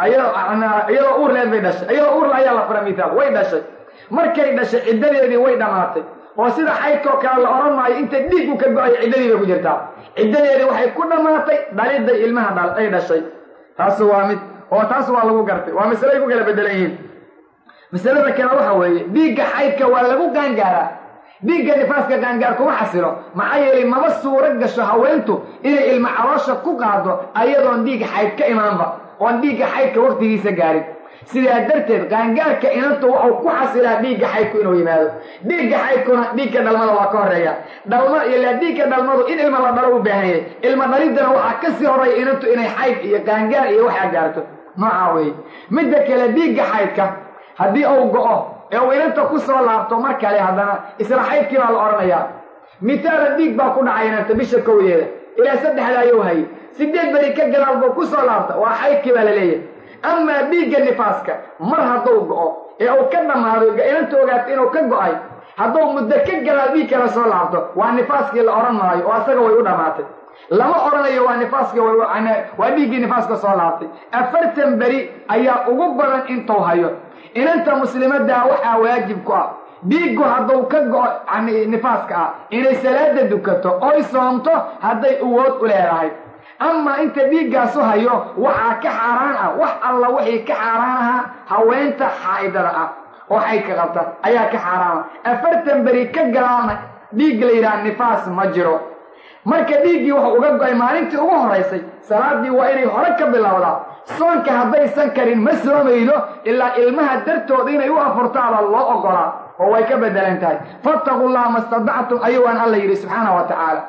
iyadoo uur leed bay dhashay iyadoo uurle ayaa la fura mithaal way dhashay markay dhashay ciddadeedii way dhammaatay oo sida xaydkoo kale la odhan maayo inta dhiigu ka go-ayo ciddadii bay ku jirtaa ciddadeedii waxay ku dhammaatay dhaliday ilmaha ay dhashay taas waa mid oo taas waa lagu gartay waa masalay ku kala bedelan yihiin masalada kale waxa weeye dhiigga xaydka waa lagu gaangaaraa dhiigga nifaaska gaangaar kuma xasilo maxaa yeelay maba suuro gasho haweentu inay ilma caloosha ku qaado ayadoon dhiig xayd ka imaanba oon dhiigga xaydka waktigiisa gaarin sidaa darteed qaangaarka inantu wuxuu ku xasilaa dhiigga xaydku inuu yimaado dhiigga xaydkuna dhiigga dhalmada waa ka horeeya dhalma ilaa dhiigga dhalmadu in ilma la dhalo u baahan yahay ilma dhaliddana waxaa kasii horaya inantu inay xayd iyo qaangaar iyo waxaa gaarto noocaa weeye midda kale dhiigga xaydka haddii uu go-o ee uu inanta ku soo laabto mar kale haddana isla xaydkii baa la odhanayaa mitaala dhiig baa ku dhacay inanta bisha kowdeeda ilaa saddexda ayuu hayay sideed beri ka gadaal buu ku soo laabta waa xaydkii baa la leeyahay amaa dhiigga nifaaska mar hadduu go-o ee uu ka dhammaado inanta ogaato inuu ka go-ay hadduu muddo ka gadaal dhiig kala soo laabto waa nifaaskii la odhan maayo oo asaga way u dhammaatay lama odhanayo waa nifaaska waa dhiiggii nifaaska soo laabtay afartan beri ayaa ugu badan intuu hayo inanta muslimaddaa waxaa waajib ku ah dhiiggu hadduu ka go-o nifaaska ah inay salaada dukato oy soomto hadday awood u leedahay amaa inta dhiiggaasu hayo waxaa ka xaaraan ah wax alla wixii ka xaaraan ahaa haweenta xaa'idada ah oo xaydka qabta ayaa ka xaaraana afartan beri ka galaana dhiig la yidhaha nifaas ma jiro marka dhiiggii wuxuu uga go-ay maalintii ugu horaysay salaadii waa inay hore ka bilowdaa soonka haddaysan karin ma soomaydo ilaa ilmaha dartooda inay u afurtaaba loo ogolaa oo way ka bedelan tahay fattaqu llaha ma stadactum ayuu aan alla yidhi subxaana wa tacaala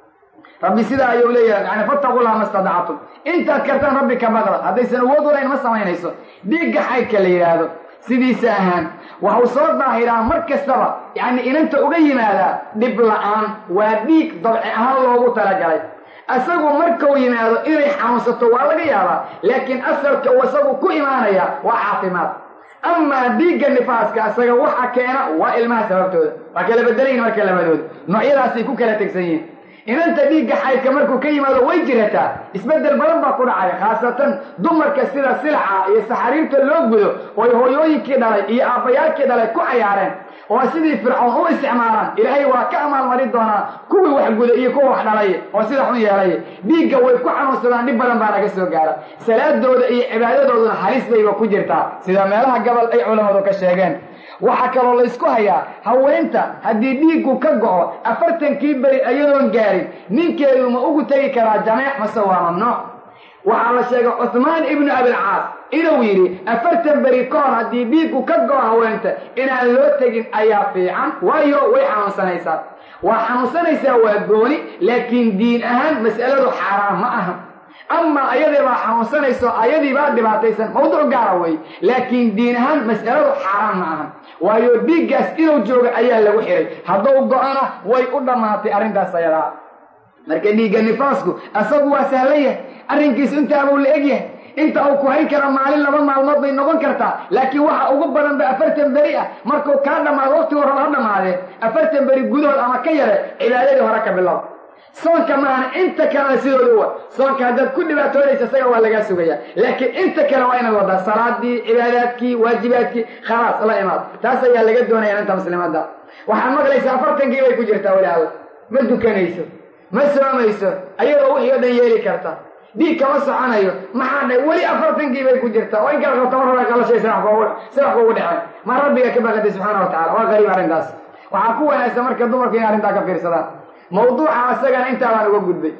rabbi sidaa ayuu leeyahay yani fattaqu llaha ma stadactum intaad kartaan rabbi ka baqda haddaysan awood ulayn ma samaynayso dhiigga xaydka la yidhaahdo sidiisa ahaan waxuu soo daahiraa mar kastaba yacni inanta uga yimaadaa dhib la-aan waa dhiig dabci ahaan loogu talagalay asagu markuu yimaado inay xanuunsato waa laga yaabaa laakiin asalka uu isagu ku imaanaya waa caafimaad amaa dhiigga nifaaska isaga waxa keena waa ilmaha sababtooda waa kala bedelayin marka labadooda noocyadaasay ku kala tegsan yihiin inanta dhiigga xaydka markuu ka yimaado way jirataa isbeddel badan baa ku dhacaya khaasatan dumarka sida silaca iyo saxariirta loo gudo ooy hooyooyinkii dhalay iyo aabbayaalkii dhalay ku cayaareen oo sidii fircoon u isticmaalaan ilaahay waa ka amaalmarin doonaa kuwii wax guda iyo kuwa wax dhalay oo sida xun yeelay dhiigga way ku xanuunsadaan dhib badan baa naga soo gaara salaadooda iyo cibaadadooduna halis bayba ku jirtaa sida meelaha gabal ay culammadu ka sheegeen waxaa kaloo laysku hayaa haweenta haddii dhiiggu ka go-o afartankii beri iyadoon gaarin ninkeedu ma ugu tegi karaa jameec mase waa mamnuuc waxaa la sheegay cuhmaan ibnu abilcaas inuu yidhi afartan beri ka hor haddii dhiiggu ka go-o haweenta inaan loo tegin ayaa fiican waayo way xanuunsanaysaa waa xanuunsanaysaa waa gooni laakiin diin ahaan mas'aladu xaaraan ma aha amaa ayadii baa xanuunsanayso ayadii baa dhibaataysan mawduuc gaara wey laakiin diin ahaan mas'aladu xaaraan ma aha waayo dhiiggaas inuu jooga ayaa lagu xihay hadduu go-ana way u dhammaatay arrintaas ayadaa marka dhiigga nifaasku asagu waa sahlan yahay arrinkiisu intaabuu la eg yahay inta uu ku hayn kara maalin laba maalmood bay noqon kartaa laakiin waxa ugu badan ba afartan beri ah markuu kaa dhammaado waqtigu raba ha dhammaadee afartan beri gudahood ama ka yare cibaadadii hore ka bilow soonka maana inta kalena sidooda wa soonka haddaad ku dhibaatoonaysa isaga waa lagaa sugaya laakiin inta kale waa inaad wadaa salaadii cibaadaadkii waajibaadkii khalaas la imaad taas ayaa laga doonaya inanta muslimadda waxaad maqlaysaa afartankii bay ku jirtaa weli alla ma dukanayso ma soomayso ayadoo wixii o dhan yeeli karta dhiig kama soconayo maxaa dhay weli afartankii bay ku jirtaa oo in kala qabta mar hore qalashay sidax kugu dhexeen ma rabbiga ka baqatay subxaana wa tacala waa qariib arrintaas waxaa ku wanaagsan marka dumarku inay arrintaa ka fiirsadaan mawduuca isagana intaabaan uga gudbay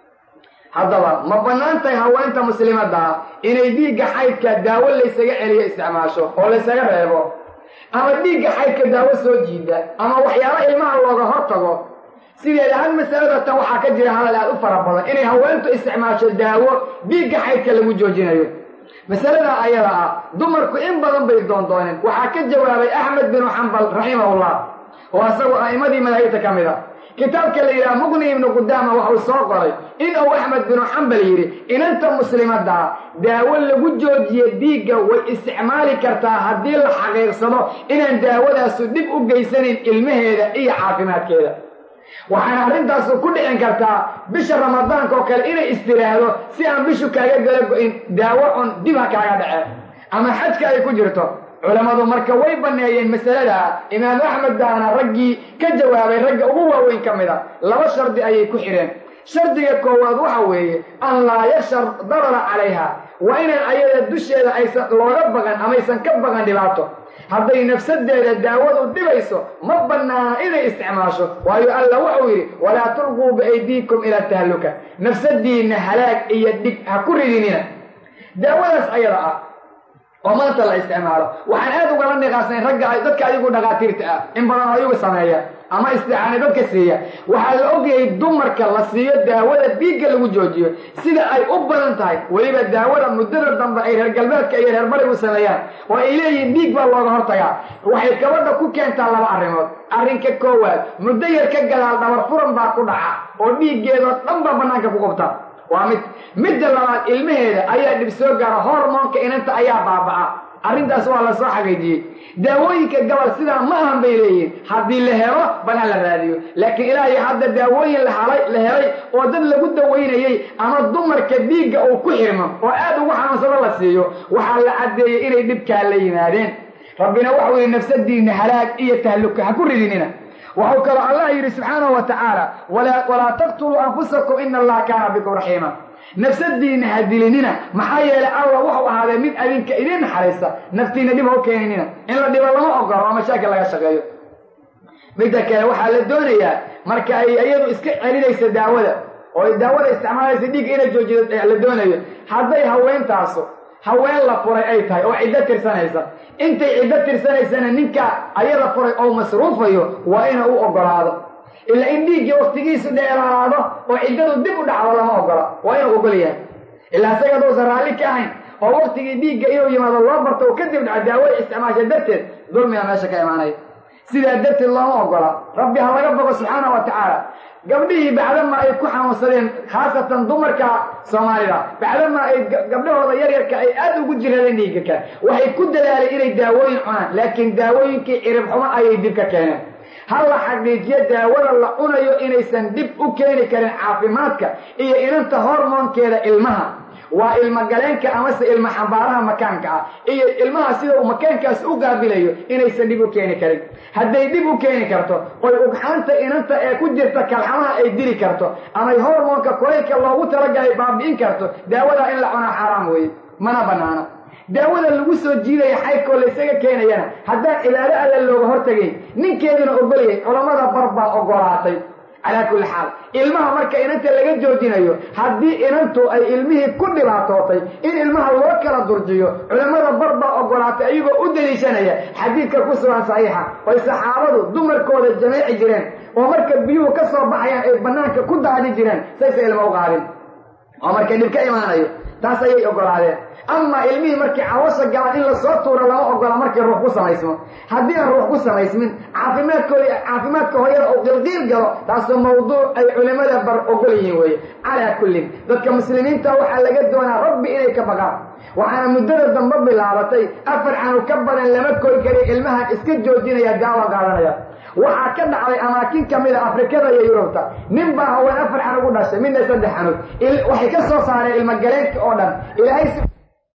haddaba ma bannaan tahay haweenta muslimadda ah inay dhiigga xaydka daawo laysaga celiyo isticmaasho oo laysaga reebo ama dhiigga xaydka daawo soo jiida ama waxyaala ilmaha looga hor tago sideeda hal masalada tan waxaa ka jira hadal aad u fara badan inay haweentu isticmaasho daawo dhiigga xaydka lagu joojinayo masaladaa ayada ah dumarku in badan bay doondooneen waxaa ka jawaabay axmed binu xambal raximahullah oo asagu a'immadii madaahibta ka mid a kitaabka la yidhaha muqni ibnu qudaama waxuu soo qoray in uu axmed binu xambal yidhi inanta muslimaddaa daawo lagu joojiye dhiigga way isticmaali kartaa haddii la xaqiiqsado inaan daawadaasu dhib u geysanayn ilmaheeda iyo caafimaadkeeda waxaana arrintaasu ku dhicin kartaa bisha ramadaanka oo kale inay istiraahdo si aan bishu kaaga gala go-in daawo cun dib ha kaaga dhace ama xajka ay ku jirto culammadu marka way banneeyeen masaladaa imaamu axmed baana raggii ka jawaabay ragga ugu waaweyn ka mid a laba shardi ayay ku xidheen shardiga koowaad waxa weeye an laa yashar darara calayha waa inaan ayada dusheeda aysan looga baqan amaysan ka baqan dhibaato hadday nafsadeeda daawadu dhibayso ma bannaana inay isticmaasho waayo alla wuxuu yidhi walaa tulquu biaydiikum ila tahluka nafsadiinna halaag iyo dhig ha ku ridinina daawadaas ayada ah oo maanta la isticmaalo waxaan aad ugala niqaasnayn ragga dadka adigu dhakhaatiirta ah in badan ayagu sameeya ama isticaani dadka siiya waxaa la ogyahay dumarka la siiyo daawada dhiigga lagu joojiyo sida ay u badan tahay weliba daawada muddada dambe ay reer galbeedka iyo reer barigu sameeyaan oo ay leeyihiin dhiig baa looga hortagaa waxay gabadha ku keentaa laba arrimood arrinka koowaad muddo yar ka gadaal dhabar furan baa ku dhaca oo dhiiggeedoo dhan baa bannaanka ku qubta waa mid midda labaad ilmaheeda ayaa dhib soo gaara hormoonka inanta ayaa baaba'a arrintaas waa la soo xaqiijiyey daawooyinka gabal sidaa ma ahan bay leeyihin haddii la helo bal ha la raadiyo laakiin ilaahay hadda daawooyin lahalay la helay oo dad lagu dawaynayey ama dumarka dhiigga uu ku xirmo oo aad ugu xanuunsado la siiyo waxaa la caddeeyey inay dhibkaa la yimaadeen rabbina waxau yihi nafsadiinna halaag iyo tahluka ha ku ridinina waxuu kaloo allah yidhi subxaanahu wa tacaala walaa taqtuluu anfusakum ina allaha kaana bikum raxiima nafsadiinna ha dilinina maxaa yeelay allah wuxuu ahaaday mid adinka idiin naxariista naftiinna dhib ha u keeninina in la dhibo lama ogolo oo mashaakil laga shaqeeyo midda kale waxaa la doonayaa marka ay iyadu iska celinaysa daawada oo daawada isticmaalaysa dhiigga inay joojido la doonayo hadday haweentaasu haween la furay ay tahay oo ciddo tirsanaysa intay ciddo tirsanaysana ninka ayada furay oo masruufayo waa ina u ogolaado ilaa in dhiiggii waktigiisu dheeraado oo ciddadu dib u dhacdo lama ogola waa inuu ogol yahay ilaa isaga aduusan raalli ka ahayn oo waktigii dhiigga inuu yimaado loo barto oo kadib dhaco daawada isticmaasha darteed dulmiga meesha ka imaanaya sidaa darteed looma ogola rabbi ha laga bogo subxaana wa tacaala gabdhihii bacdama ay ku xanuunsadeen khaasatan dumarka soomaalida bacdama ay gabdhahooda yaryarka ay aad ugu jiradeen dhiigga kale waxay ku dadaaleen inay daawooyin cunaan laakiin daawooyinkii cirib xumo ayay dib ka keeneen ha la xaqiijiyo daawada la cunayo inaysan dib u keeni karin caafimaadka iyo inanta hormoonkeeda ilmaha waa ilmagaleenka amase ilma xambaaraha makaanka ah iyo ilmaha sida uu makaankaas u qaabilayo inaysan dhib u keeni karin hadday dib u keeni karto oy ugxaanta inanta ee ku jirta kalxamaha ay dili karto amay hormoonka kulaylka loogu talagalay baabi'in karto daawadaa in la cunaa xaaraam weeye mana bannaano daawada lagu soo jiidaya xaydkoo laysaga keenayana haddaan cibaado alle looga hortagayn ninkeeduna ogolayay culammada bar baa ogolaatay calaa kulli xaal ilmaha marka inanta laga joojinayo haddii inantu ay ilmihii ku dhibaatootay in ilmaha loo kala durjiyo culammada bar baa ogolaatay ayagoo u daliishanaya xadiidka ku sugan saxiixa oy saxaabadu dumarkooda jameeci jireen oo marka biyuhu ka soo baxayaan ay bannaanka ku daadi jireen saysa ilma u qaadin oo markay dhib ka imaanayo taas ayay ogolaadeen amaa ilmihii markii cawasha galaan in lasoo tuuro lama ogola markii ruux ku samaysmo haddii aan ruux ku samaysmin caafimaadkooda caafimaadka hooyada uu qilqiil galo taasoo mawduuc ay culimmada bar ogol yihiin weeye calaa kullin dadka muslimiinta waxaa laga doonaa rabbi inay ka baqaan waxaana muddada dambe bilaabatay afar canu ka badan lama kori kariyo ilmahan iska joojinaya daawan qaadanaya waxaa ka dhacday amaakin ka mida afrikada iyo yurubta nin baa haween afar xanug u dhashay midna saddex xanug waxay ka soo saareen ilmagaleenka oo dhan ilaahay